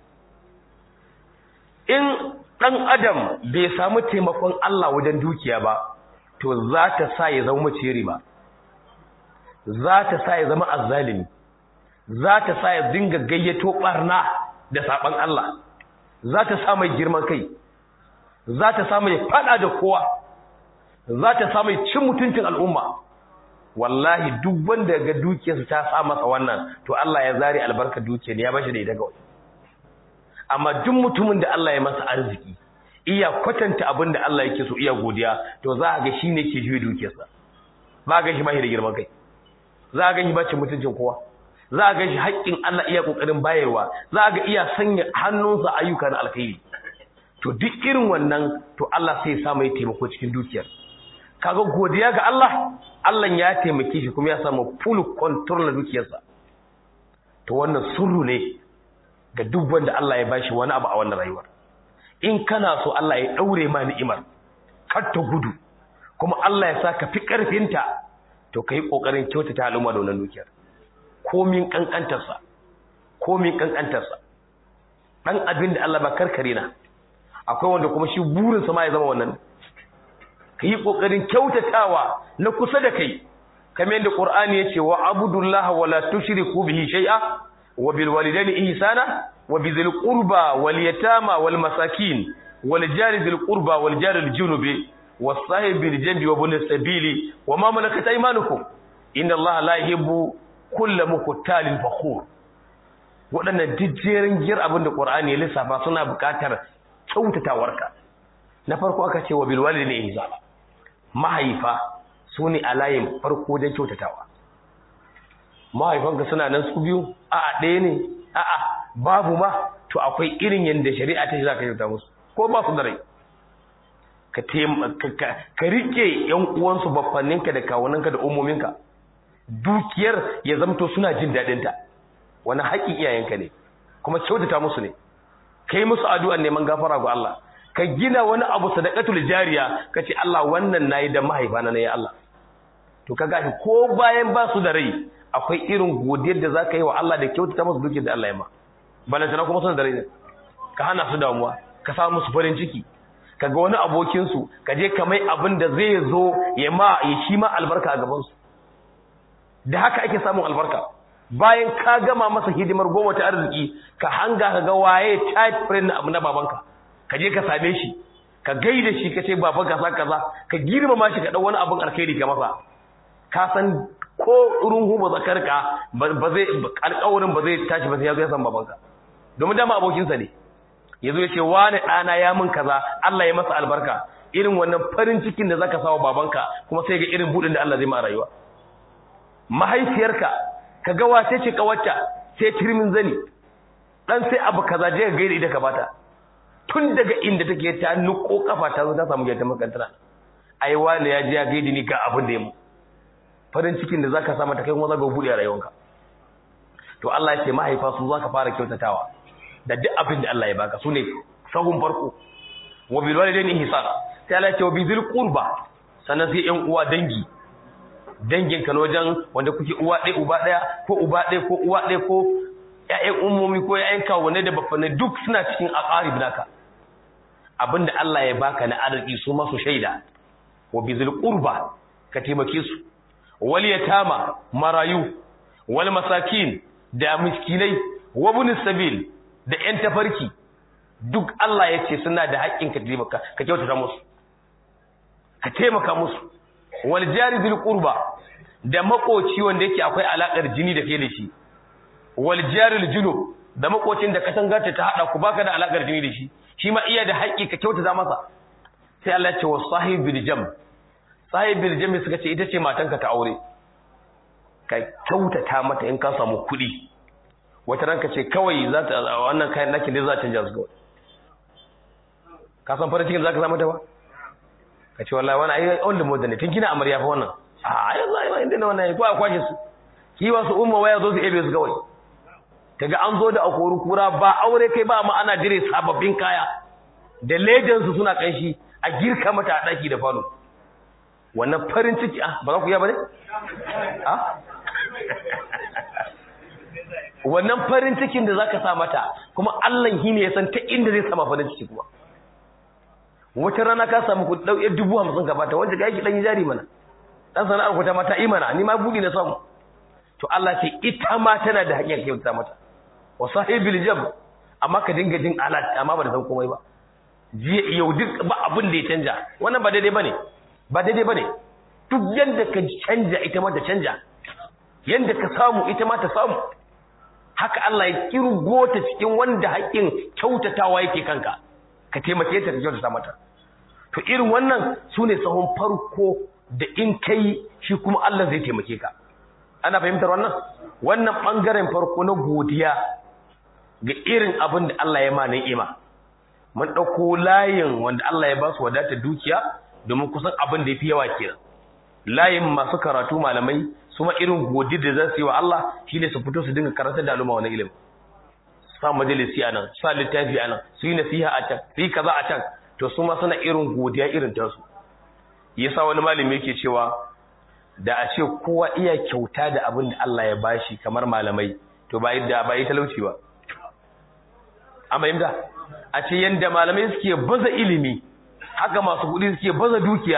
in ɗan adam bai samu taimakon Allah wajen dukiya ba to za ta sa ya zama maceri ba za ta sa ya zama azzalimi za ta sa ya dinga gayyato barna da saban Allah za ta sa mai girman kai za ta sa mai fada da kowa za ta sa mai cin mutuncin al'umma wallahi duk wanda ga dukiyarsa ta sa masa wannan to Allah ya zare albarka dukiyar ya bashi da ita kawai amma duk mutumin da Allah ya masa arziki iya kwatanta abin da Allah yake so iya godiya to za ga shine ke juye dukiyarsa za ga shi ba shi da girman kai za ga shi ba cin mutuncin kowa za ga shi haƙƙin Allah iya kokarin bayarwa za ga iya sanya hannunsa ayyuka na alkhairi to duk irin wannan to Allah sai ya sa mai taimako cikin dukiyar kaga godiya ga Allah Allah ya taimake shi kuma ya samu full control na dukiyarsa to wannan sirru ne ga duk wanda Allah ya bashi wani abu a wannan rayuwar in kana so Allah ya daure ma ni'imar kar ta gudu kuma Allah ya saka fi karfinta to kai kokarin kyautata al'umma da wannan dukiyar komin kankantarsa komin kankantarsa dan abin da Allah ba karkare na akwai wanda kuma shi burinsa ma ya zama wannan ka yi ƙoƙarin kyautatawa na kusa da kai kamar yadda ƙur'ani ya ce wa abudullaha wa la tushriku bihi shay'a wa bil walidayni ihsana wa bi dhil qurba wal yatama wal masakin wal jari dhil qurba wal jari al junubi was sahib bil janbi wa bil sabili wa ma malakat aymanukum inna allaha la yuhibbu kulla muqtalin fakhur waɗannan jijjerin gir abin da ƙur'ani ya lissafa suna buƙatar kyautatawarka na farko aka ce wa bilwali ne ihza mahaifa su ne a layin farko wajen kyautatawa mahaifanka suna nan su biyu a'a ɗaya ne a'a babu ma to akwai irin yadda shari'a ta shi za ka kyauta musu ko ba su da rai ka rike yan uwansu baffanninka da kawunanka da umominka dukiyar ya zamto suna jin daɗinta wani haƙƙin iyayenka ne kuma kyautata musu ne kai musu addu'an neman gafara ga Allah ka gina wani abu sadaqatul jariya kace Allah wannan nayi da mahaifana ne ya Allah to kaga shi ko bayan ba su da rai akwai irin godiyar da zaka yi wa Allah da kyautata musu dukiyar da Allah ya ma balantana kuma suna da rai ne ka hana su damuwa ka sa musu farin ciki kaga wani abokin su ka je ka mai abin da zai zo ya ma ya shi ma albarka a gaban su da haka ake samun albarka bayan ka gama masa hidimar goma ta arziki ka hanga ka ga waye tight friend abu na babanka ka je ka same shi ka gaida shi ka ce baba kaza kaza ka girmama shi ka dau wani abin alkhairi ka masa ka san ko runhu ba zakarka ba zai alƙawarin ba zai tashi ba sai ya zo ya san babanka domin dama abokinsa ne yazo ya ce wani ɗana ya min kaza Allah ya masa albarka irin wannan farin cikin da zaka sawa babanka kuma sai ga irin budin da Allah zai ma rayuwa mahaifiyarka ka ga wace ce kawarta sai turmin zani dan sai abu kaza je ga gaida ita ka bata tun daga inda take ta nuko kafa ta zo ta samu gaita makantara ai wani ya je ya gaida ni ga abin da ya mu farin cikin da zaka sa mata kai kuma zaka bude a rayuwanka to Allah ya ce mahaifa su zaka fara kyautatawa da duk abin da Allah ya baka sune sahun farko wa bil walidaini ihsana sai Allah ya ce wa bizil qurba sannan sai ƴan uwa dangi dangin ka wajen wanda kuke uwa ɗaya uba ɗaya ko uba ɗaya ko uwa ɗaya ko ƴaƴan ummomi ko ƴaƴan kawunai da bafanai duk suna cikin aqarib naka abinda Allah ya baka na arziki su masu shaida wa bizil qurba ka taimake su wal yatama marayu wal masakin da miskinai wa ibn sabil da ƴan tafarki duk Allah ya ce suna da haƙƙin ka taimaka ka kyautata musu ka taimaka musu wal jari bil qurba da makoci wanda yake akwai alakar jini da kai da shi wal jaril junub da makocin da katangarta ta hada ku baka da alakar jini da shi shi ma iya da haƙƙi ka kyautata masa sai Allah ya ce wa sahibil jam sahibil jam suka ce ita ce matanka ta aure ka kyautata mata in ka samu kuɗi wata ranka ce kawai za ta wannan kayan naki ne za ta canja su kawai ka san farin cikin za ka samu ta ba ka ce wallahi wani ayi on da modan ne tun kina amarya fa wannan a yanzu ai inda ne wannan ko a kwashe su ki wasu umma waya zo su ebe su kawai kaga an zo da akoru kura ba aure kai ba ma ana dire sababbin kaya da ledan su suna kanshi a girka mata a daki da falo wannan farin ciki ah ba za ku ya bane ah wannan farin cikin da zaka sa mata kuma Allah shi ne ya san ta inda zai sama farin ciki kuma wata rana ka samu ku dau yar dubu hamsin ka bata wanda ga yake dan jari mana dan sana'ar ku ta mata imana ni ma budi na samu to Allah ce ita ma tana da hakkin kyauta mata wa sahibil jab amma ka dinga jin alat amma ba da san komai ba jiya yau duk ba abin da ya canja wannan ba daidai bane ba daidai bane duk yanda ka canja ita ma ta canja yanda ka samu ita ma ta samu haka Allah ya kirgo ta cikin wanda haƙin kyautatawa yake kanka ka taimake ta ka kyautata mata to irin wannan sune sahun farko da in kai shi kuma Allah zai taimake ka ana fahimtar wannan wannan bangaren farko na godiya ga irin abin da Allah ya ma ni'ima mun dauko layin wanda Allah ya ba su wadatar dukiya domin kusan abin da yafi yawa kenan layin masu karatu malamai su ma irin godi da za su yi wa Allah shine su fito su dinga karanta da al'umma wani ilimi sa majalisi a nan sa littafi a nan su yi nasiha a can su yi kaza a can to su ma suna irin godiya irin tasu yasa wani malami yake cewa da a ce kowa iya kyauta da abin da Allah ya bashi kamar malamai to ba yadda ba yi talauci ba amma yadda a ce yanda malamai suke baza ilimi haka masu kuɗi suke baza dukiya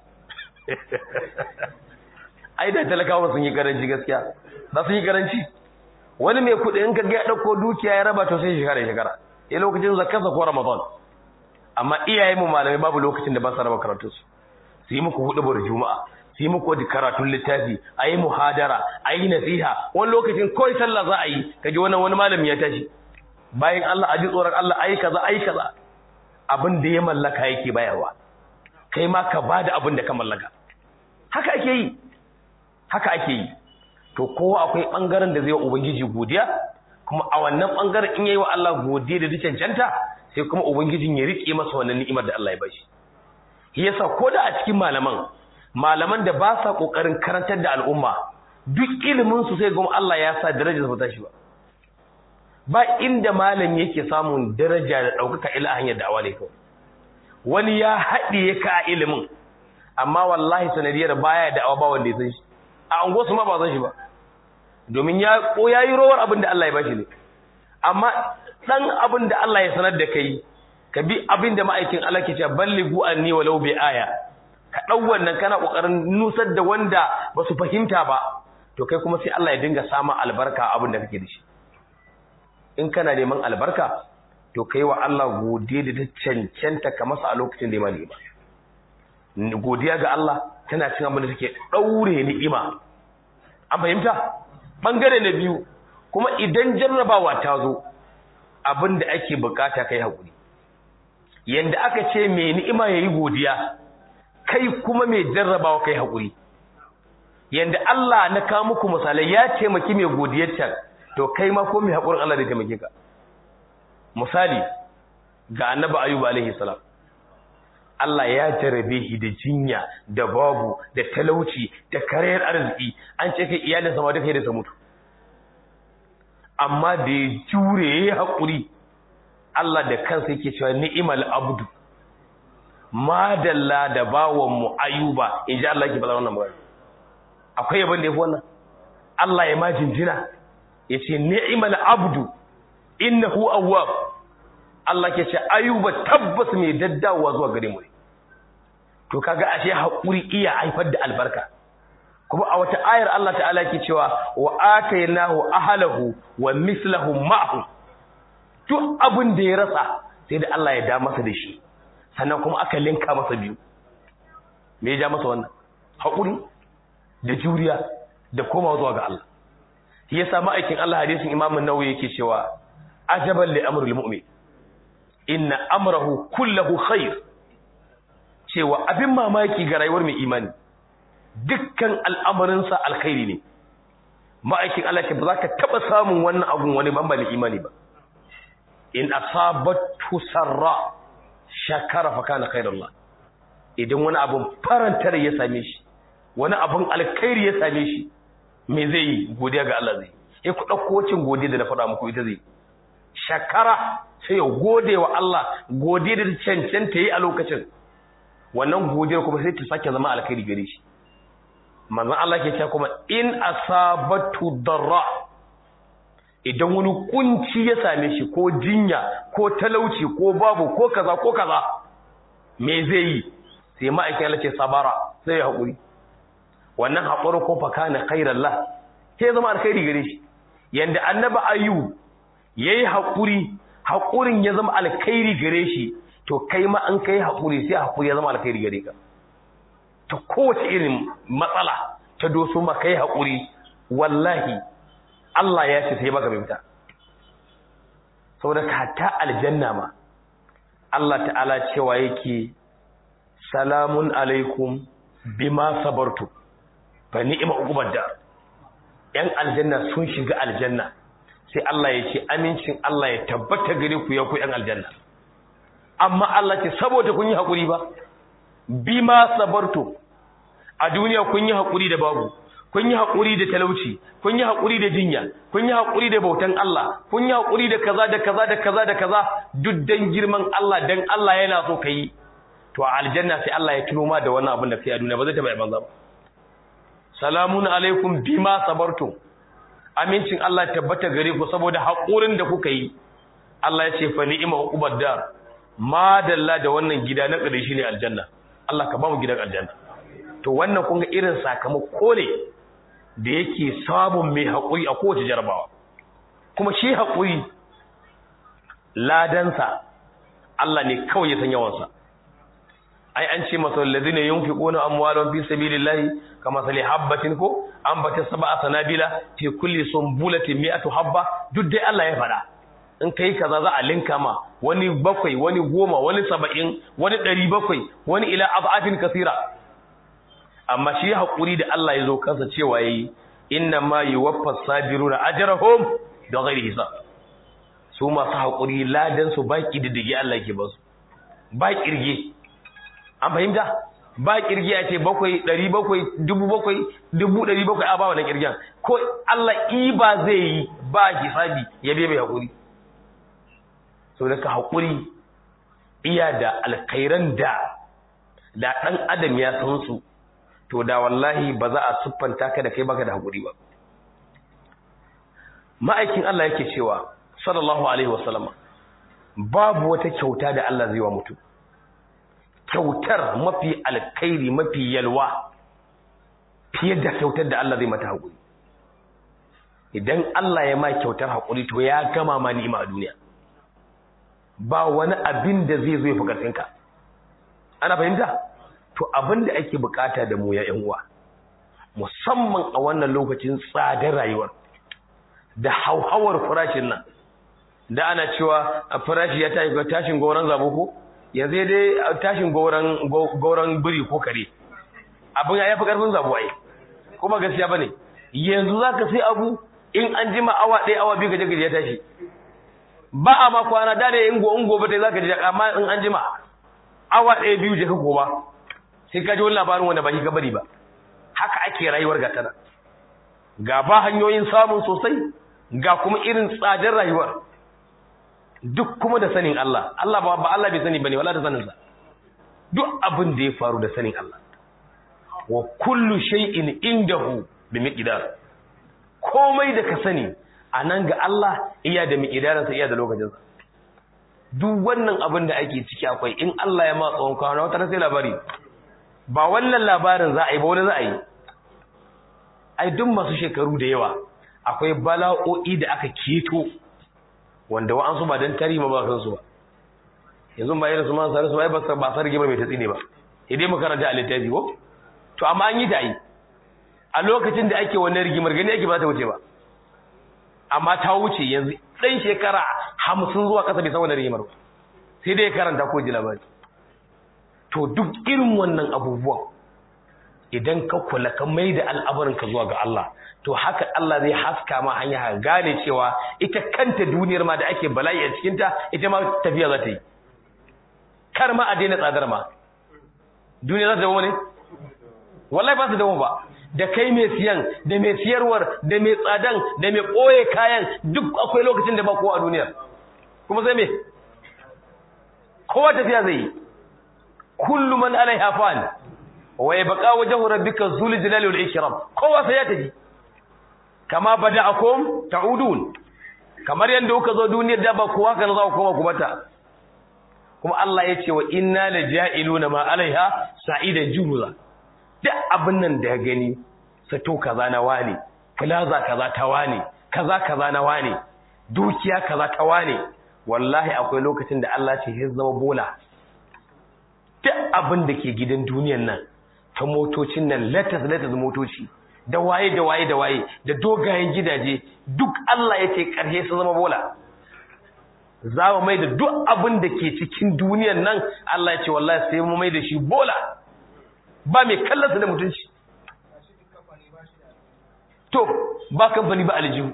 ai da talakawa sun yi karanci gaskiya ba sun yi karanci wani mai kuɗi in ka ga ya ɗauko dukiya ya raba to sai shekara shekara ya lokacin zakarsa ko ramadan amma iyayen mu malamai babu lokacin da ba su raba karatu su su yi muku hudu bar juma'a su yi muku karatun littafi a yi muhadara a yi nasiha wani lokacin kawai sallah za a yi ka ji wannan wani malami ya tashi bayan Allah a ji tsoron Allah a yi kaza a yi kaza abin da ya mallaka yake bayarwa kai ma ka bada abin da ka mallaka haka ake yi haka ake yi to kowa akwai bangaren da zai wa ubangiji godiya kuma a wannan bangaren in yayi wa Allah godiya da cancanta sai kuma ubangijin ya rike masa wannan ni'imar da Allah ya bashi shi yasa ko da a cikin malaman malaman da ba sa kokarin karantar da al'umma duk ilimin su sai kuma Allah ya sa darajar su ta shi ba ba inda malam yake samun daraja da daukaka ila hanyar da'awa ne kawai wani ya haɗiye ka a ilimin amma wallahi sanadiyar baya da'awa ba wanda ya san shi a unguwarsu ma ba san shi ba domin ya ko yayi rowar abin da Allah ya bashi ne amma dan abin da Allah ya sanar da kai ka bi abin da ma'aikin Allah ke cewa ballighu anni walau bi aya ka dau wannan kana kokarin nusar da wanda ba su fahimta ba to kai kuma sai Allah ya dinga sama albarka abin da kake da shi in kana neman albarka to kai wa Allah godiya da ta cancanta ka masa a lokacin da ya mani ba godiya ga Allah tana cin abin da take daure ni'ima an fahimta bangare na biyu kuma idan jarrabawa ta zo abin da ake bukata kai hakuri yanda aka ce mai ni'ima yayi godiya kai kuma mai jarrabawa kai hakuri yanda Allah na kawo muku misalai ya ce maki mai godiyar can to kai ma ko mai hakurin Allah da taimake ka misali ga annabi ayyub alaihi salam Allah ya jarabe shi da jinya da babu da talauci da karayar arziki an ce kai iyalin sama duka da su mutu amma da ya jure yayi hakuri Allah da kansa yake cewa ni'mal abdu madalla da bawon mu ayuba inji Allah yake faɗa wannan magana akwai yaban da yafi wannan Allah ya ma jinjina yace ni'mal abdu innahu awwab Allah ke ce ayuba tabbas mai daddawa zuwa gare mu to kaga ashe hakuri iya haifar da albarka kuma a wata ayar Allah ta'ala ke cewa wa atainahu ahlahu wa mislahum ma'ahu duk abin da ya rasa sai da Allah ya da masa da shi sannan kuma aka linka masa biyu me ya ja masa wannan hakuri da juriya da komawa zuwa ga Allah shi yasa ma'aikin Allah hadisin Imam an-Nawawi yake cewa ajaban li amrul mu'min inna amrahu kullahu khair cewa abin mamaki ga rayuwar mai imani dukkan al'amarinsa alkhairi ne ma'aikin Allah ce ba za ka taɓa samun wannan abun wani bambalin imani ba in asabatu sarra shakara fa kana khairullah idan wani abun farantar ya same shi wani abun alkhairi ya same shi me zai yi godiya ga Allah zai yi ku ɗauko wacin godiya da na faɗa muku ita zai shakara sai ya gode wa Allah godiya da cancanta yi a lokacin wannan godiyar kuma sai ta sake zama alkhairi gare shi manzon Allah ke cewa kuma in asabatu darra idan wani kunci ya same shi ko jinya ko talauci ko babu ko kaza ko kaza me zai yi sai ma'aikin Allah ce sabara sai ya haƙuri wannan haƙuri ko fa kana khairan la sai zama alkhairi gare shi yanda annabi ayyub yayi haƙuri haƙurin ya zama alkhairi gare shi to kai ma an kai haƙuri sai haƙuri ya zama alkhairi gare ka ta kowace irin matsala ta doso ma kai haƙuri wallahi Allah ya ce sai baka fita saboda ka ta aljanna ma Allah ta'ala cewa yake salamun alaikum bima sabartu fa ni'ma uqubad dar yan aljanna sun shiga aljanna sai Allah ya ce amincin Allah ya tabbata gare ku ya ku yan aljanna amma Allah ce saboda kun yi hakuri ba bima sabartu a duniya kun yi hakuri da babu kun yi hakuri da talauci kun yi hakuri da jinya kun yi hakuri da bautan Allah kun yi hakuri da kaza da kaza da kaza da kaza duk dan girman Allah dan Allah yana so kai to a aljanna sai Allah ya tuno ma da wannan abin da kai a duniya ba zai taba banza ba salamun alaikum bima sabartum amincin Allah tabbata gare ku saboda haƙurin da kuka yi Allah ya ce fa ni'ma uqubad dar madalla da wannan gida na ƙarshe ne aljanna Allah ka ba mu gidan aljanna to wannan kun ga irin sakamako ne da yake samun mai haƙuri a kowace jarabawa kuma shi haƙuri ladansa Allah ne kawai ya san yawansa ai an ce masa alladhina yunfiquna amwalahum fi sabilillahi kama sali habbatin ko ambata sab'a sanabila fi kulli sunbulatin mi'atu habba duk dai Allah ya fada in kai kaza za a linka ma wani bakwai wani goma wani saba'in wani ɗari bakwai wani ila ab'atin kasira amma shi haƙuri da Allah ya zo kansa cewa yayi inna ma yuwaffas sabiruna ajrahum da ghairi hisab su masu haƙuri ladan su baki diddige Allah yake ba su ba kirge an fahimta ba kirgi a ce bakwai ɗari bakwai dubu bakwai dubu ɗari bakwai a ba wannan kirgen ko Allah iba zai yi ba hisabi ya bai mai haƙuri so da ka haƙuri iya da alkhairan da da ɗan adam ya san su to da wallahi ba za a siffanta ka da kai baka da haƙuri ba ma'aikin Allah yake cewa sallallahu alaihi wasallama babu wata kyauta da Allah zai wa mutum kyautar mafi alkhairi mafi yalwa fiye da kyautar da Allah zai mata haƙuri idan Allah ya ma kyautar haƙuri to ya gama ma ni'ima a duniya ba wani abin da zai zo ya fi ƙarfinka ana fahimta to abin da ake bukata da mu ya yan uwa musamman a wannan lokacin tsadar rayuwar da hauhawar farashin nan da ana cewa farashi ya tashi tashin goron zabo ko yanzu dai tashin gauran biri ko kare abin ya fi karfin zabu ai kuma gaskiya bane yanzu zaka sai abu in an jima awa ɗaya awa biyu gaje gaje ya tashi ba a ma kwana da ne in go in gobe dai zaka ji amma in an jima awa ɗaya biyu je ka koma sai ka ji wani labarin wanda ba shi ka bari ba haka ake rayuwar ga tana ga ba hanyoyin samun sosai ga kuma irin tsadar rayuwar duk kuma da sanin Allah Allah ba ba Allah bai sani bane wala da sanin sa duk abin da ya faru da sanin Allah wa kullu shay'in indahu bi miqdar komai da ka sani anan ga Allah iya da miqdarin sa iya da lokacin sa duk wannan abin da ake ciki akwai in Allah ya ma tsawon kwana wata sai labari ba wannan labarin za a yi ba wani za a yi ai duk masu shekaru da yawa akwai bala'o'i da aka keto wanda wa'ansu ba don tarihi ma ba san su ba yanzu ba irin su ma sare su ba ba ba sa rigimar mai tatsi ne ba idai makaranta a littafi ko to amma an yi ta yi a lokacin da ake wannan rigimar gani ake ba ta wuce ba amma ta wuce yanzu ɗan shekara hamsin zuwa ƙasa bai san wannan rigimar ba sai dai karanta ko ji labari to duk irin wannan abubuwan idan ka kula ka mai da al'abarinka zuwa ga Allah to haka Allah zai haska ma hanya ka gane cewa ita kanta duniyar ma da ake bala'i a cikinta ita ma tafiya za ta yi kar ma a daina tsadar ma duniya za ta dawo ne wallahi ba su dawo ba da kai mai siyan da mai siyarwar da mai tsadan da mai ɓoye kayan duk akwai lokacin da ba kowa a duniyar kuma sai me kowa tafiya zai yi kullu man alaiha fan wa yabqa wajhu rabbika zul jalali wal ikram kowa sai ya tafi kama bada'akum ta'udun kamar yanda kuka zo duniyar da ba kowa kan za ku koma ku bata kuma Allah ya ce wa inna laja'iluna ma alaiha sa'idan juruza duk abin nan da ya gani sato kaza na wane plaza kaza ta wane kaza kaza na wane dukiya kaza ta wane wallahi akwai lokacin da Allah ce ya zama bola duk abin da ke gidan duniyan nan ta motocin nan latas latas motoci da waye da waye da waye da dogayen gidaje duk Allah ya ce ƙarshe su zama bola za mu mai da duk abin da ke cikin duniyan nan Allah ya ce wallahi sai mu mai da shi bola ba mai kallonsa da mutunci to ba kamfani ba aljihu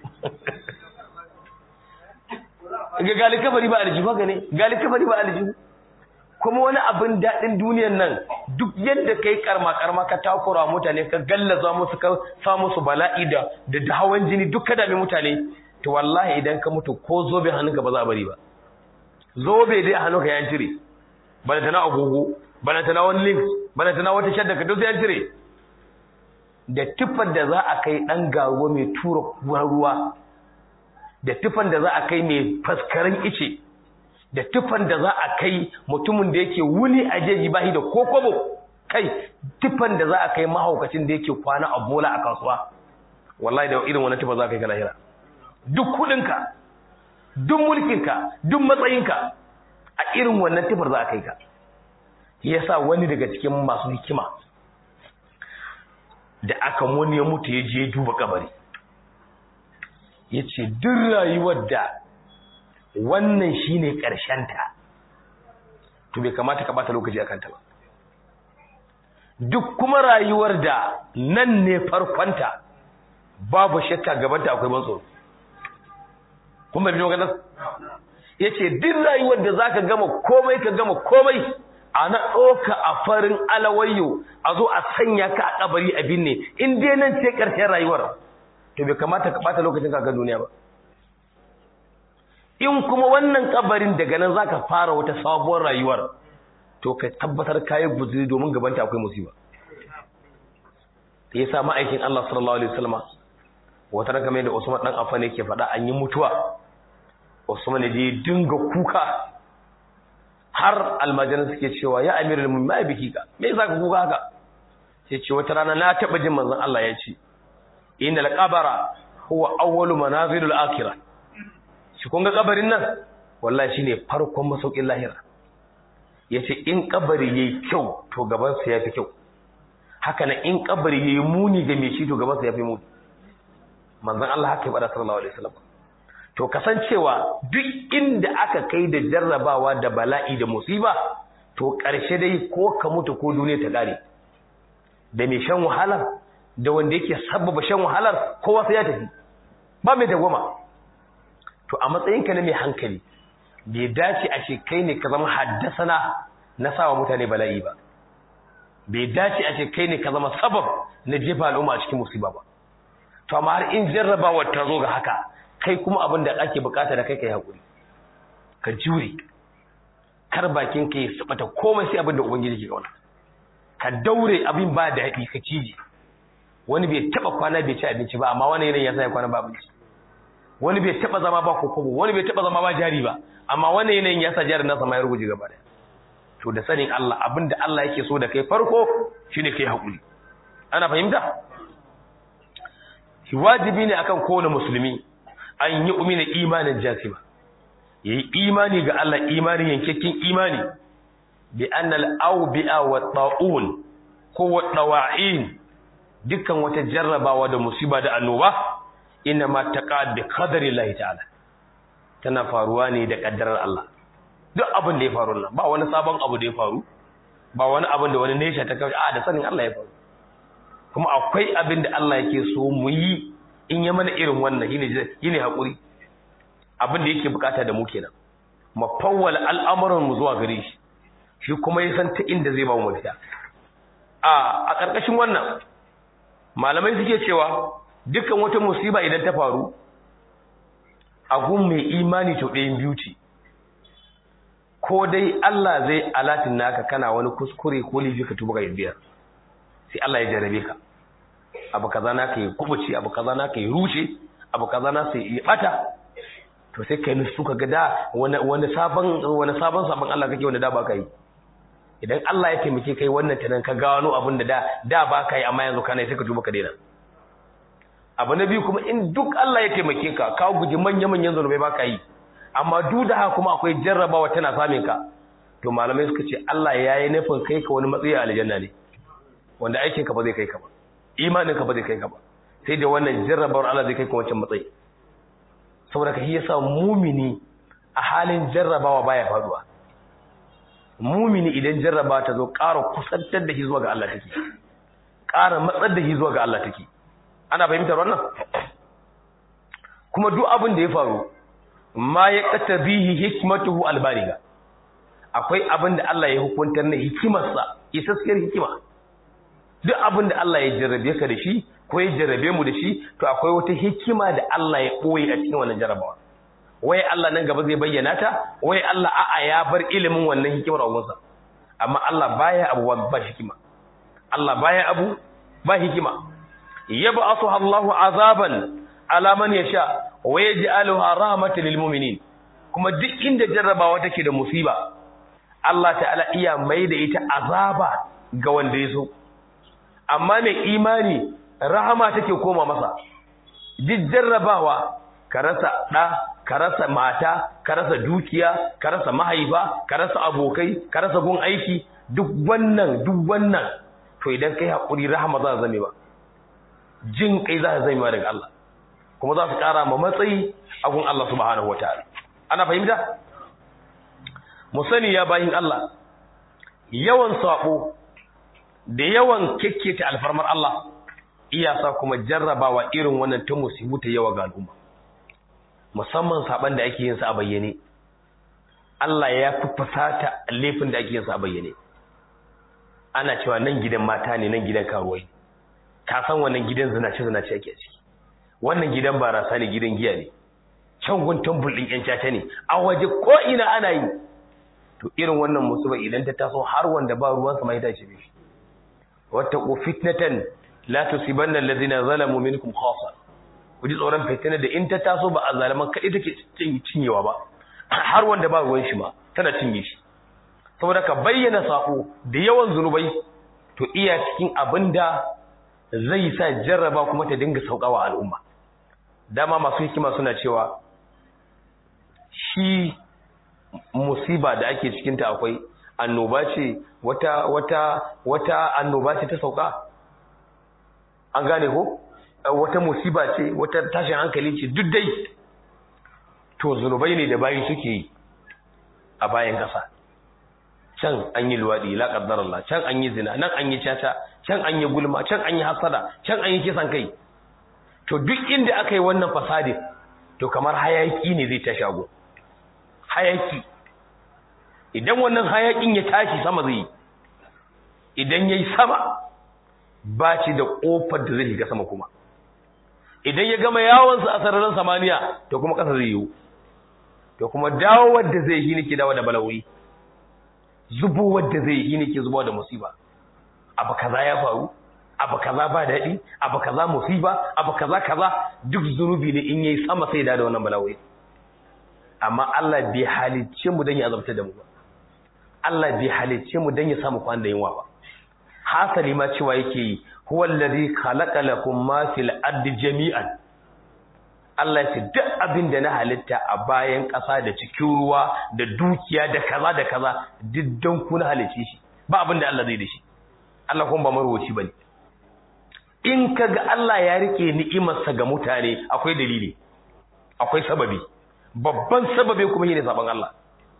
ga gali kafari ba aljihu haka ne gali kafari ba aljihu kuma wani abin daɗin duniyan nan duk yadda kai karma karma ka takura mutane ka gallaza musu ka sa musu bala'i da da hawan jini duk ka dame mutane to wallahi idan ka mutu ko zobe hannunka ba za a bari ba zobe dai a hannunka ya cire bana tana agogo bana tana wani link bana tana wata shadda ka duk ya cire da tufar da za a kai dan garuwa mai tura ruwa da tufan da za a kai mai faskarin ice da tufan da za a kai mutumin da yake wuni a jeji bahi da kokobo kai tufan da za a kai mahaukacin da yake kwana a bola a kasuwa wallahi da irin wannan tufa za ka yi ka lahira duk kudinka duk mulkinka duk matsayinka a irin wannan tufar za a kai ka yasa wani daga cikin masu hikima da aka wani ya mutu ya je duba kabari ya ce duk rayuwar da wannan shi ne ta, to bai kamata ka bata lokaci a kanta ba duk kuma rayuwar da nan ne farkonta babu shakka gabanta akwai ban tsoro kuma bi maganar ya ce duk rayuwar da za ka gama komai ka gama komai a na ɗoka a farin alawayyo a zo a sanya ka a kabari a binne in dai nan ce ƙarshen rayuwar to bai kamata ka ɓata lokacin kakan duniya ba in kuma wannan kabarin daga nan za ka fara wata sabuwar rayuwar to ka tabbatar kayi guzuri domin gabanta akwai musiba ya sa ma'aikin Allah sallallahu alaihi wasallam wata raka mai da Usman dan Affan yake faɗa an yi mutuwa Usman je dinga kuka har almajiran suke cewa ya amirul mu'minin mai biki ka me yasa ka kuka haka sai ce wata rana na taba jin manzon Allah ya ce innal qabara huwa awwalu manazilul akhirah shi kun ga kabarin nan wallahi shine farkon masaukin lahira yace in kabari yayi kyau to gaban sa yafi kyau haka nan in kabari yayi muni ga me shi to gaban sa yafi muni manzon Allah haka ya bada sallallahu alaihi wasallam to kasancewa duk inda aka kai da jarrabawa da bala'i da musiba to ƙarshe dai ko ka mutu ko duniya ta ƙare da mai shan wahalar da wanda yake sabbaba shan wahalar kowa sai ya tafi ba mai dagwama to a matsayinka na mai hankali bai dace a ce kai ne ka zama haddasana na sawa mutane bala'i ba bai dace a ce kai ne ka zama sabab na jefa al'umma a cikin musiba ba to amma har in jarrabawar ta zo ga haka kai kuma abin da ake bukata da kai kai hakuri ka jure kar bakin ka ya sabata komai sai abin da ubangiji ke kauna ka daure abin ba da haɗi ka cije wani bai taba kwana bai ci abinci ba amma wani yanayin ya sa ya kwana ba abinci wani bai taba zama ba kokobo wani bai taba zama ba jari ba amma wani yanayin ya sa jarin nasa ma ya ruguje gaba daya to da sanin Allah abin da Allah yake so da kai farko shine kai hakuri ana fahimta wajibi ne akan kowane musulmi an yi umina imanin jasima yayi imani ga Allah imani yankakken imani bi annal awbi'a wa ta'un ko wa dawa'in dukkan wata jarrabawa da musiba da annoba inna ma taqa bi qadari Allah ta'ala tana faruwa ne da kaddarar Allah duk abin da ya faru nan ba wani sabon abu da ya faru ba wani abin da wani nesha ta kawai a da sanin Allah ya faru kuma akwai abin da Allah yake so mu yi in ya mana irin wannan shine shine hakuri abin da yake bukata da mu kenan mu fawwala al'amuran mu zuwa gare shi shi kuma ya san ta inda zai ba mu mafita a a karkashin wannan malamai suke cewa dukkan wata musiba idan ta faru a gun mai imani to ɗayan biyu ce ko dai Allah zai alatin naka kana wani kuskure ko lifi ka tuba ga biyar sai Allah ya jarabe ka abu kaza naka yi kubuci abu kaza naka yi rushe abu kaza na sai yi bata to sai kai nusu ka ga da wani wani sabon wani sabon sabon Allah kake wanda da ba ka yi idan Allah ya taimake kai wannan tanan ka gano abin da da da ba ka yi amma yanzu kana sai ka tuba ka daina abu na biyu kuma in duk Allah ya taimake ka ka guji manya manyan zanubai ba ka yi amma duk da haka kuma akwai jarrabawa tana samun ka to malamai suka ce Allah ya yi nufin kai ka wani matsayi a aljanna ne wanda aikin ka ba zai kai ka ba imanin ka ba zai kai ka ba sai da wannan jarrabawar Allah zai kai ka wancan matsayi saboda ka shi yasa mumini a halin jarrabawa baya faduwa mumini idan jarrabawa ta zo ƙara kusantar da shi zuwa ga Allah take ƙara matsar da shi zuwa ga Allah take ana fahimtar wannan kuma duk abin da ya faru ma ya kata bihi hikmatuhu albariga akwai abin da Allah ya hukuntar na hikimarsa isaskiyar hikima duk abin da Allah ya jarrabe ka da shi ko ya jarrabe mu da shi to akwai wata hikima da Allah ya koyi a cikin wannan jarrabawa wai Allah nan gaba zai bayyana ta wai Allah a'a ya bar ilimin wannan hikimar a gunsa amma Allah baya abu ba hikima Allah baya abu ba hikima yab'athu Allahu azaban ala man yasha wa yaj'aluha rahmatan lil mu'minin kuma duk inda jarrabawa take da musiba Allah ta'ala iya mai da ita azaba ga wanda ya so amma mai imani rahama take koma masa duk jarrabawa ka rasa ɗa ka rasa mata ka rasa dukiya ka rasa mahaifa ka rasa abokai ka rasa gun aiki duk wannan duk wannan to idan kai haƙuri rahama za ta zame ba jin kai za ta zame ba daga Allah kuma za su ƙara ma matsayi a gun Allah subhanahu wataala ana fahimta mu sani ya bayin Allah yawan sabo da yawan kekketa alfarmar Allah iyasa kuma jarrabawa irin wannan ta musibu ta yawa ga al'umma musamman saban da ake yin sa a bayyane Allah ya fi fasata laifin da ake yin sa a bayyane ana cewa nan gidan mata ne nan gidan karuwai ka san wannan gidan zinace zinace ake ciki wannan gidan barasa ne gidan giya ne can gun tambul din yan caca ne a waje ko ina ana yi to irin wannan musiba idan ta taso har wanda ba ruwan sa mai tashi ne wattaqu fitnatan la tusibanna alladhina zalamu minkum khassa ku ji tsoron fitina da in ta taso ba a zalaman kai take cinyewa ba har wanda ba ruwan shi ma tana cinye shi saboda ka bayyana sako da yawan zunubai to iya cikin abinda zai sa jarraba kuma ta dinga saukawa al'umma dama masu hikima suna cewa shi musiba da ake cikinta akwai annoba ce wata wata wata annoba ce ta sauka an gane ko wata musiba ce wata tashin hankali ce duk dai to zunubai ne da bayi suke yi a bayan kasa can an yi luwaɗi la Allah can an yi zina nan an yi caca can an yi gulma can an yi hasada can an yi kisan kai to duk inda aka yi wannan fasadin to kamar hayaki ne zai ta shago hayaki idan wannan hayakin ya tashi sama zai yi idan ya yi sama ba ci da ƙofar da zai shiga sama kuma idan ya gama yawonsa a sararin samaniya to kuma ƙasa zai yiwu to kuma dawowar da zai yi ne ke dawo da balawi zubowar da zai yi ne ke zubawa da musiba abu kaza ya faru abu kaza ba daɗi abu kaza musiba abu kaza kaza duk zunubi ne in yayi sama sai da wannan balawai amma Allah bai halicce mu dan ya azabta da mu ba Allah bai halicce mu dan ya samu kwan da yunwa ba hasali ma cewa yake yi huwa allazi khalaqa lakum ma fil ardi jami'an Allah ya ce duk abin da na halitta a bayan ƙasa da cikin ruwa da dukiya da kaza da kaza duk don ku na halicce shi ba abin da Allah zai da shi Allah kuma ba marwaci bane in kaga Allah ya rike ni'imarsa ga mutane akwai dalili akwai sababi babban sababi kuma shine saban Allah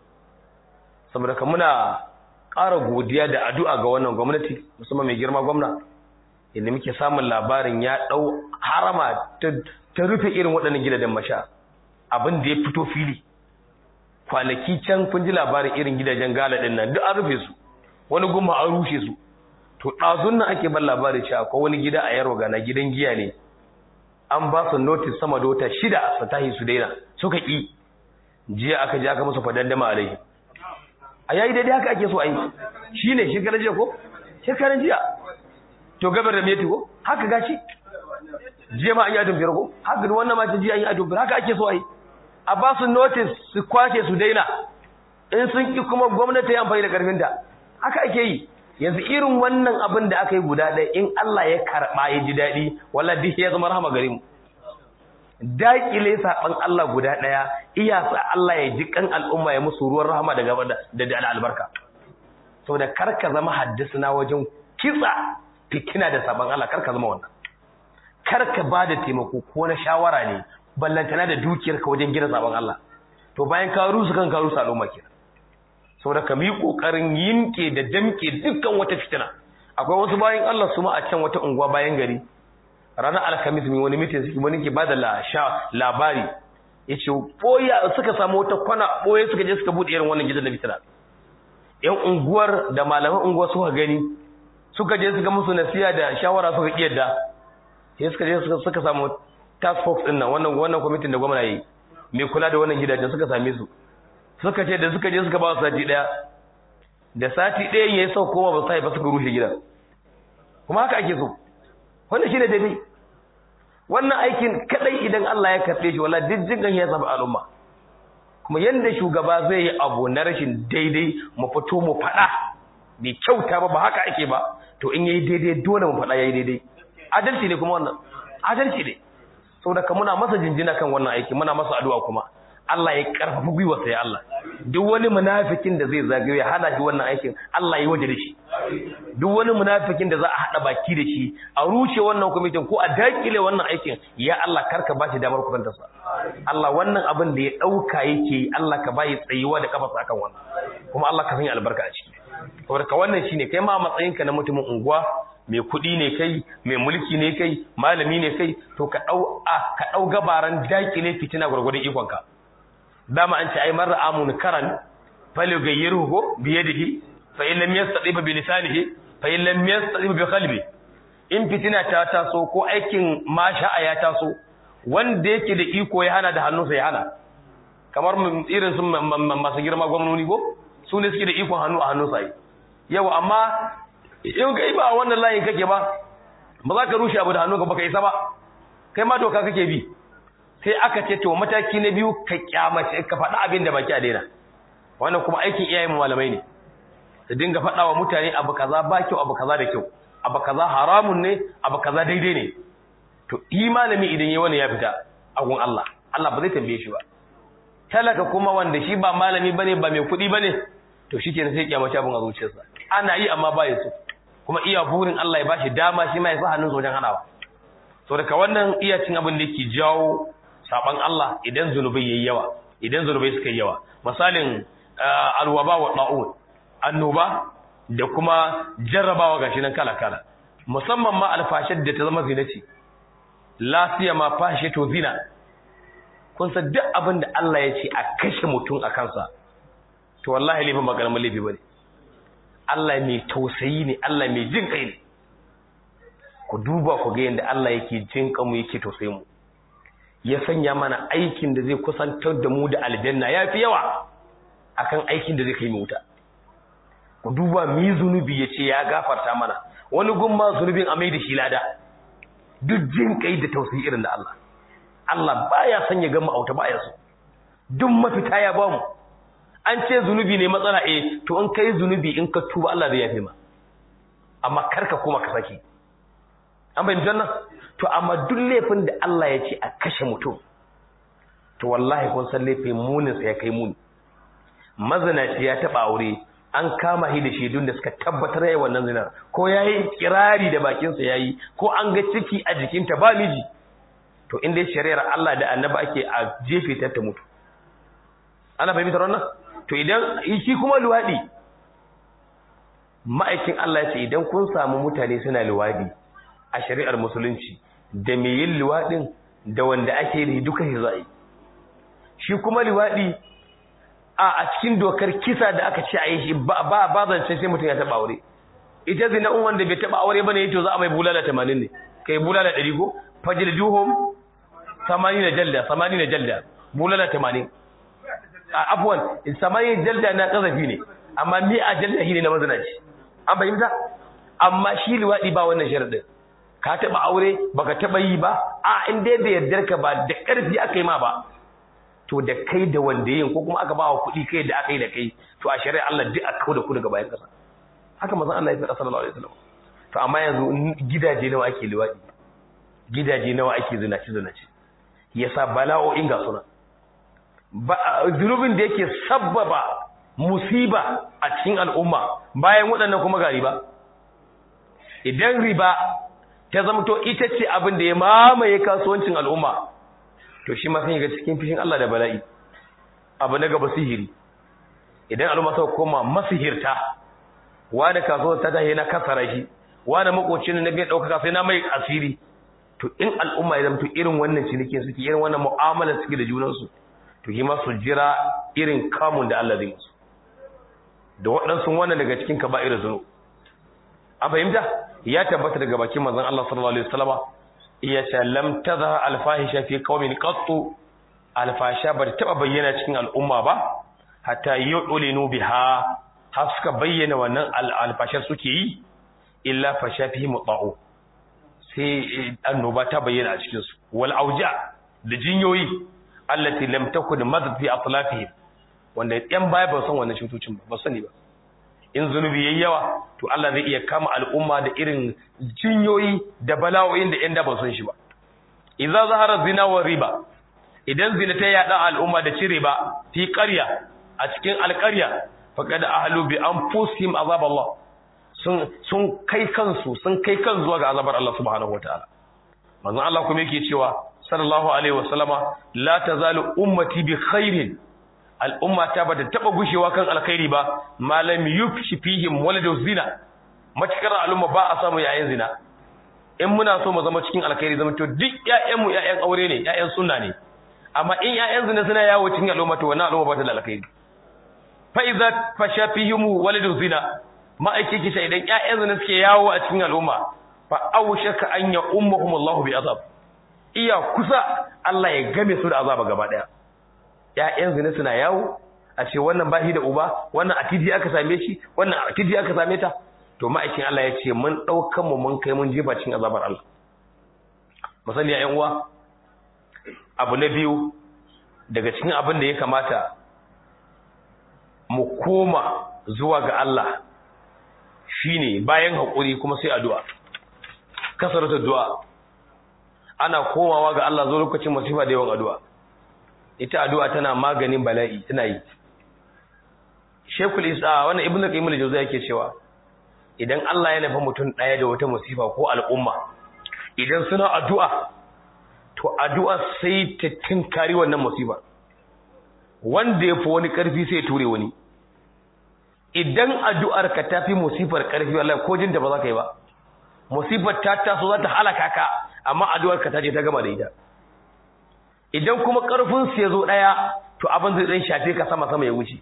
saboda ka muna ƙara godiya da addu'a ga wannan gwamnati musamman mai girma gwamna inda muke samun labarin ya dau harama ta rufe irin waɗannan gidajen masha abin da ya fito fili kwanaki can kun ji labarin irin gidajen gala ɗin nan duk an rufe su wani gumma an rushe su to ɗazun nan ake ban labari cewa akwai wani gida a yaro gana gidan giya ne an ba su notice sama da wata shida su tahi su daina suka ƙi jiya aka je aka musu fadandama alaihi a yayi daidai haka ake so a yi shi ne shekarar jiya ko shekarar jiya to gabar da meti ko haka gashi jiya ma an yi adon biyar ko haka da wannan mata jiya an yi adon biyar haka ake so a yi a ba su notice su kwace su daina in sun ƙi kuma gwamnati ya amfani da ƙarfinta haka ake yi yanzu irin wannan abin da aka yi guda ɗaya in Allah ya karɓa ya ji daɗi wala duk ya zama rahama gare mu daƙile saɓan Allah guda ɗaya iya sa Allah ya ji kan al'umma ya musu ruwan rahama da gaba da da albarka saboda kar ka zama haddisuna wajen kitsa fitina da saɓan Allah kar ka zama wannan kar ka ba da taimako ko na shawara ne ballantana da dukiyarka wajen gina saɓan Allah to bayan ka rusu kan ka rusu al'umma kenan saboda ka mi kokarin yinke da damke dukkan wata fitina akwai wasu bayan Allah su ma a can wata unguwa bayan gari ranar alhamis mai wani mitin suke wani ke bada la sha labari yace boya suka samu wata kwana boye suka je suka bude irin wannan gidan da fitina yan unguwar da malaman unguwar suka gani suka je suka musu nasiya da shawara suka kiyarda sai suka je suka samu task force din nan wannan wannan committee da gwamnati yayi mai kula da wannan gidajen suka same su suka ce da suka je suka ba su sati daya da sati daya yayi sau koma ba sai ba suka rushe gidan kuma haka ake so wannan shine daidai wannan aikin kadai idan Allah ya karbe shi wallahi dijjin gan ya zaba al'umma kuma yanda shugaba zai yi abu na rashin daidai mu fito mu faɗa bai kyauta ba ba haka ake ba to in yayi daidai dole mu faɗa yayi daidai adalci ne kuma wannan adalci ne saboda ka muna masa jinjina kan wannan aiki muna masa addu'a kuma Allah ya karfafa gwiwa sai Allah duk wani munafikin da zai zagaye ya hana shi wannan aikin Allah ya waje da shi duk wani munafikin da za a hada baki da shi a rushe wannan kwamitin ko a dakile wannan aikin ya Allah karka bashi damar kusanta sa Allah wannan abin da ya dauka yake Allah ka bayi tsayuwa da kafa akan wannan kuma Allah ka sanya albarka a ciki saboda ka wannan shine kai ma matsayinka na mutumin unguwa mai kuɗi ne kai mai mulki ne kai malami ne kai to ka dau ka dau gabaran dakile fitina gurgurdan ikonka dama an ce ai marra amun karan fali gayyiru ko biyadihi fa in lam yastati bi lisanihi fa in lam yastati bi qalbi in fitina ta taso ko aikin masha'a ya taso wanda yake da iko ya hana da hannunsa ya hana kamar irin sun masu girma gwamnoni ko su ne suke da ikon hannu a hannunsa yi yau amma in kai ba wannan layin kake ba ba za ka rushe abu da hannunka ba ka isa ba kai ma doka kake bi sai aka ce to mataki na biyu ka kyamace ka faɗa abin da baki a daina wannan kuma aikin iyayen malamai ne su dinga faɗa wa mutane abu kaza ba kyau abu kaza da kyau abu kaza haramun ne abu kaza daidai ne to yi malami idan yayi wani ya fita a gun Allah Allah ba zai tambaye shi ba talaka kuma wanda shi ba malami bane ba mai kuɗi bane to shikenan sai kyamace abin a zuciyarsa ana yi amma ba ya so kuma iya burin Allah ya bashi dama shi ma ya sa hannun wajen hanawa so daga wannan iya cin abin da yake jawo saban Allah idan zunubai yayi yawa idan zunubai suka yi yawa misalin alwaba wa da'un annoba da kuma jarrabawa gashi nan kala kala musamman ma alfashar da ta zama zina ce lafiya ma fashe to zina kun san duk abin da Allah ya ce a kashe mutum a kansa to wallahi laifin ba karamin laifi bane Allah mai tausayi ne Allah mai jin kai ne ku duba ku ga yadda Allah yake jin kanmu yake tausayi mu ya sanya mana aikin da zai kusantar da mu da aljanna yafi yawa akan aikin da zai kai mu wuta ku duba mi zunubi yace ya gafarta mana wani gumma zunubin amai da shi lada duk jin kai da tausayi irin da Allah Allah baya son ya gama auta baya so duk mafita ya bamu an ce zunubi ne matsala eh to in kai zunubi in ka tuba Allah zai yafe ma amma karka kuma ka saki an bayyana jannan to amma duk laifin da Allah ya ce a kashe mutum to wallahi kun san laifin munin sa ya kai muni mazinaci ya taba aure an kama shi da shaidun da suka tabbatar yayi wannan zinar ko yayi kirari da bakin sa yayi ko an ga ciki a jikinta ba miji to inda shari'ar Allah da Annabi ake a jefe ta ta mutu ana fahimtar wannan to idan shi kuma luwadi ma'aikin Allah ya ce idan kun samu mutane suna luwadi a shari'ar musulunci da mai yin luwadin da wanda ake yi duka shi za'i shi kuma luwadi a a cikin dokar kisa da aka ce a yi shi ba ba zance sai mutum ya taba aure ita zina in wanda bai taba aure bane to za a mai bulala 80 ne kai bulala 100 ko fajil juhum 80 jalda 80 jalda bulala 80 afwan samayin jalda na kazafi ne amma mi a jalda shi ne na mazinaci an fahimta amma shi liwadi ba wannan sharadin ka taba aure baka taba yi ba a in dai da yardar ka ba da karfi aka yi ma ba to da kai da wanda yin ko kuma aka ba wa kuɗi kai da aka yi da kai to a shari'a Allah duk aka kawo da ku daga bayan kasa haka manzon Allah ya faɗa sallallahu alaihi wasallam to amma yanzu gidaje nawa ake liwadi gidaje nawa ake zinaci zinaci yasa bala'o'in ga suna zunubin da yake sabbaba musiba a cikin al'umma bayan waɗannan kuma ga riba idan riba ta zamto ita ce abin da ya mamaye kasuwancin al'umma to shi ma sun ga cikin fishin Allah da bala'i abu na gaba sihiri idan al'umma suka koma masihirta wani kasuwar ta tahi na kasara shi wani makocin na bai ɗaukaka sai na mai asiri to in al'umma ya zamto irin wannan cinikin suke irin wannan mu'amalar suke da junansu to yi masu jira irin kamun da Allah zai musu da waɗansu wannan daga cikin kaba'ir zunu an fahimta ya tabbata daga bakin manzon Allah sallallahu alaihi wasallam iya ce lam tadha alfahisha fi qaumin qattu alfasha ba ta taba bayyana cikin al'umma ba hatta yu'linu biha har suka bayyana wannan alfashar suke yi illa fasha fihi muta'u sai annoba ta bayyana a cikin su wal auja da jinyoyi allati lam takun madad fi atlafihim wanda yan baya ba san wannan cutocin ba ba sani ba in zunubi yayi yawa to Allah zai iya kama al'umma da irin jinyoyi da bala'o'in da yan da ba san shi ba idza zahara zina wa riba idan zina ta yada al'umma da ci riba fi qarya a cikin alqarya faqad ahlu bi anfusihim azab Allah sun sun kai kansu sun kai kan zuwa ga azabar Allah subhanahu wataala manzon Allah kuma yake cewa sallallahu alaihi wasallama la tazalu ummati bi khairin al'umma ta bata taba gushewa kan alkhairi ba malam yufshi fihim waladu zina matakar al'umma ba a samu yayin zina in muna so mu zama cikin alkhairi zama to duk ƴaƴan mu ƴaƴan aure ne ƴaƴan sunna ne amma in ƴaƴan zina suna yawo cikin al'umma to wannan al'umma ba ta da alkhairi fa idza fasha fihim waladu zina ma'aiki kisa idan ƴaƴan zina suke yawo a cikin al'umma fa awshaka an ya ummuhum Allahu bi azab iya kusa Allah ya game su da azaba gaba daya ƴaƴan zina suna yawo a ce wannan bashi da uba wannan atiji aka same shi wannan atiji aka same ta to ma'aikin Allah ya ce mun daukan mu mun kai mun jefa cikin azabar Allah misali ƴan uwa abu na biyu daga cikin abin da ya kamata mu koma zuwa ga Allah shine bayan hakuri kuma sai addu'a kasarata addu'a ana komawa ga Allah zo lokacin masifa da yawan addu'a ita addu'a tana maganin bala'i tana yi Sheikhul Isa wannan Ibn Qayyim al-Jawziyya yake cewa idan Allah ya nufa mutum daya da wata masifa ko al'umma idan suna addu'a to addu'a sai ta tinkari wannan masifa wanda ya fi wani karfi sai ya ture wani idan addu'ar ka tafi musifar karfi wallahi ko jin da ba za ka yi ba musifar ta taso za ta halaka ka amma addu'ar ka ta je ta gama da ita idan kuma karfin su ya zo daya to abin zai dan shafe ka sama sama ya wuce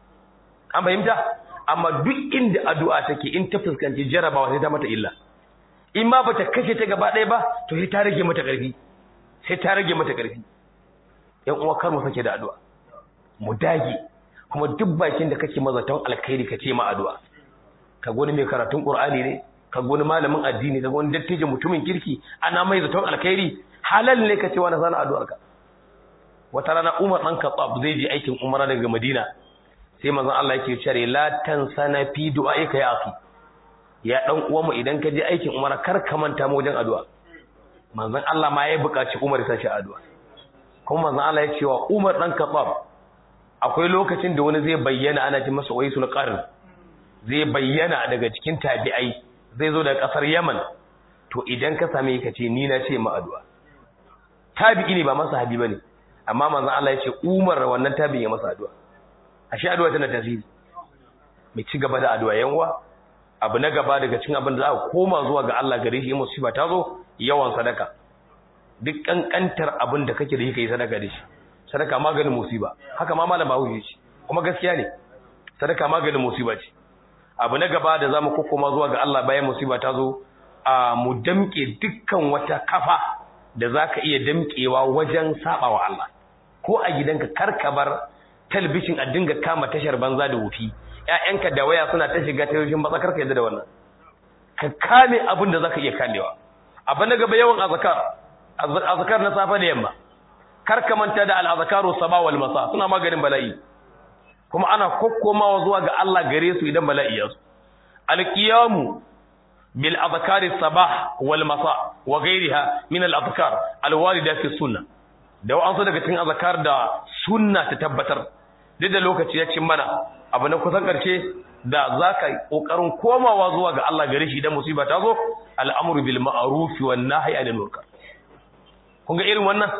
an fahimta amma duk inda addu'a take in ta fuskanci jarabawa sai ta mata illa in ma bata kashe ta gaba ɗaya ba to sai ta rage mata ƙarfi sai ta rage mata ƙarfi yan uwa kar mu sake da addu'a mu dage kuma duk bakin da kake mazaton alkhairi ka ce ma addu'a ka goni mai karatun qur'ani ne ka goni malamin addini ka goni dattijo mutumin kirki ana mai zaton alkhairi halal ne ka ce wani sana addu'ar ka wata rana Umar dan Khattab zai je aikin umara daga Madina sai manzon Allah yake cewa la tansana fi du'aika ya akhi ya dan uwanmu idan ka je aikin umara kar ka manta mu wajen addu'a manzon Allah ma ya buƙaci Umar ya sashi addu'a kuma manzon Allah ya ce wa Umar dan Khattab akwai lokacin da wani zai bayyana ana ji masa waisul qarn zai bayyana daga cikin tabi'ai zai zo daga kasar Yaman to idan ka same ka ce ni na ce ma addu'a tabi'i ne ba masa habi bane amma manzon Allah ya ce Umar wannan tabi'i ya masa addu'a ashe addu'a tana tasiri mai ci gaba da addu'a yanwa abu na gaba daga cikin abin da za a koma zuwa ga Allah gare shi musiba ta zo yawan sadaka duk kankantar abin da kake da yi kai sadaka da shi sadaka maganin musiba haka ma malama huje shi kuma gaskiya ne sadaka maganin musiba ce abu na gaba da zamu kokoma zuwa ga Allah bayan musiba ta zo a mu damke dukkan wata kafa da zaka iya damkewa wajen sabawa Allah ko a gidanka karkabar talbishin a dinga kama tashar banza da wufi ƴaƴanka da waya suna ta shiga ta yoshin batsakar ka yadda da wannan ka kame abin da zaka iya kamewa abin na gaba yawan azkar azkar na safa da yamma kar ka manta da al-azkaru sabah wal masa suna maganin bala'i kuma ana kokkomawa zuwa ga Allah gare su idan bala'i ya zo al-qiyamu bil azkari sabah wal masa wa ghayriha min al-azkar al-warida fi sunnah da wa'ansu daga cikin azkar da sunna ta tabbatar duk da lokaci ya cin mana abu na kusan karshe da zaka kokarin komawa zuwa ga Allah gare shi idan musiba ta zo al'amru bil ma'ruf wan nahyi anil munkar kun ga irin wannan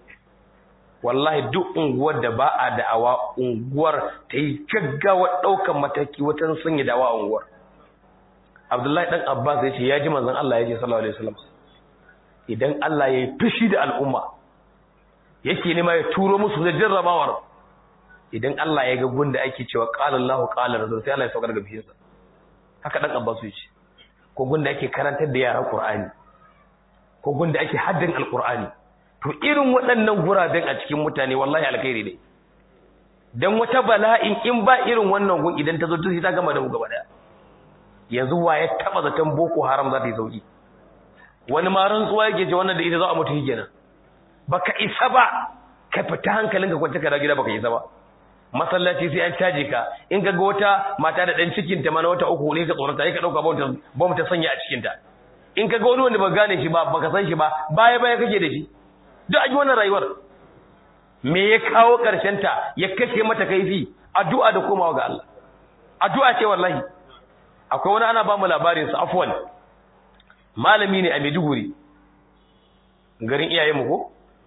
wallahi duk unguwar da ba a da'awa unguwar ta yi gaggawa daukan mataki wata sanya da'awa unguwar Abdullahi dan Abbas ya ce ya ji manzon Allah ya ce sallallahu alaihi wasallam idan Allah ya yi fushi da al'umma yake nema ya turo musu da jarrabawar idan Allah ya ga gunda ake cewa qala Allahu qala rasul sai Allah ya saukar da bishinsa haka dan Abbas yace ko gunda ake karantar da yara Qur'ani ko gunda ake haddin alqur'ani to irin waɗannan guraben a cikin mutane wallahi alkhairi ne dan wata bala'in in ba irin wannan gun idan ta zo ta ta gama da mu gaba daya yanzu wa ya taba zaton boko haram za ta yi sauki wani ma rantsuwa yake ce wannan da ita za a mutu kenan baka isa ba ka fita hankalin ka kwance ka da gida baka yi ba masallaci sai an caje ka in ka ga wata mata da dan cikin ta mana wata uku ne ka tsorata sai ka dauka bom ta sanya a cikin ta in ka ga wani wanda ba gane shi ba baka san shi ba baya baya kake da shi duk a wannan rayuwar me ya kawo karshen ta ya kashe mata kaifi addu'a da komawa ga Allah addu'a ce wallahi akwai wani ana ba mu labarin sa afwan malami ne a Maiduguri garin iyayenmu ko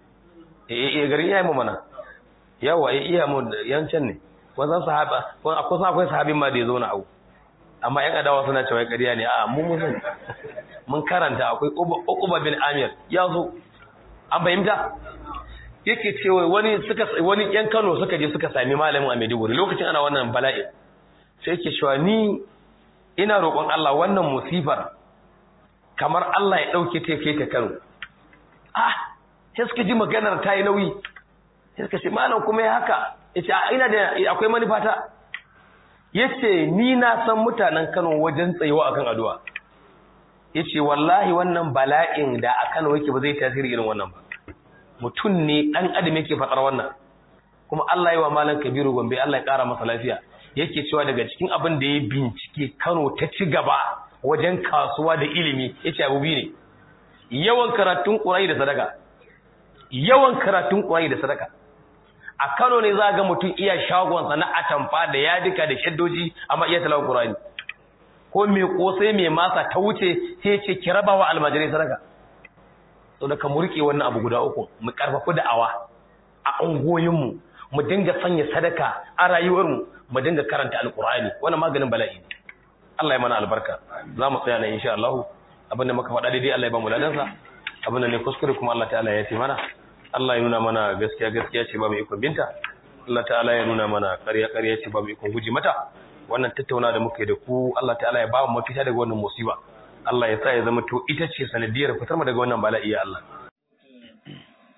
eh garin iyayenmu mana yawa eh iyayenmu yancan ne wannan sahaba akwai akwai sahabin ma da ya zo na au amma yan adawa suna cewa ƙarya ne a mu mun mun karanta akwai Uqba bin Amir ya zo an fahimta yake cewa wani suka wani yan Kano suka je suka sami malamin a Maiduguri lokacin ana wannan bala'i sai yake cewa ni ina roƙon Allah wannan musifar kamar Allah ya dauke ta kai ta Kano ah sai suka ji maganar ta yi nauyi sai suka ce malam kuma ya haka yace ina da akwai manufata yace ni na san mutanen Kano wajen tsayewa akan addu'a yace wallahi wannan bala'in da a Kano yake ba zai tasiri irin wannan ba mutum ne dan adam yake fadar wannan kuma Allah ya wa malam Kabiru Gombe Allah ya kara masa lafiya yake cewa daga cikin abin da ya bincike Kano ta ci gaba wajen kasuwa da ilimi yace abu biyu ne yawan karatun Qur'ani da sadaka yawan karatun Qur'ani da sadaka a Kano ne za ga mutum iya shagonsa na atamfa da yadika da shaddoji amma iya talawa Qur'ani ko mai kosai mai masa ta wuce sai ce ki rabawa almajirai sadaka so da ka murke wannan abu guda uku mu karfafu da'awa a ungoyin mu mu dinga sanya sadaka a rayuwar mu mu dinga karanta alqur'ani wannan maganin bala'i Allah ya mana albarka za mu tsaya nan insha Allah abinda muka faɗa daidai Allah ya ba mu ladansa abinda ne kuskure kuma Allah ta'ala ya fi mana Allah ya nuna mana gaskiya gaskiya ce babu ikon binta Allah ta'ala ya nuna mana ƙarya ƙarya ce babu ikon guji mata wannan tattauna da muka yi da ku Allah ta'ala ya ba mu mafita daga wannan musiba Allah ya sa ya zama to ita ce sanadiyar fitar mu daga wannan bala'i ya Allah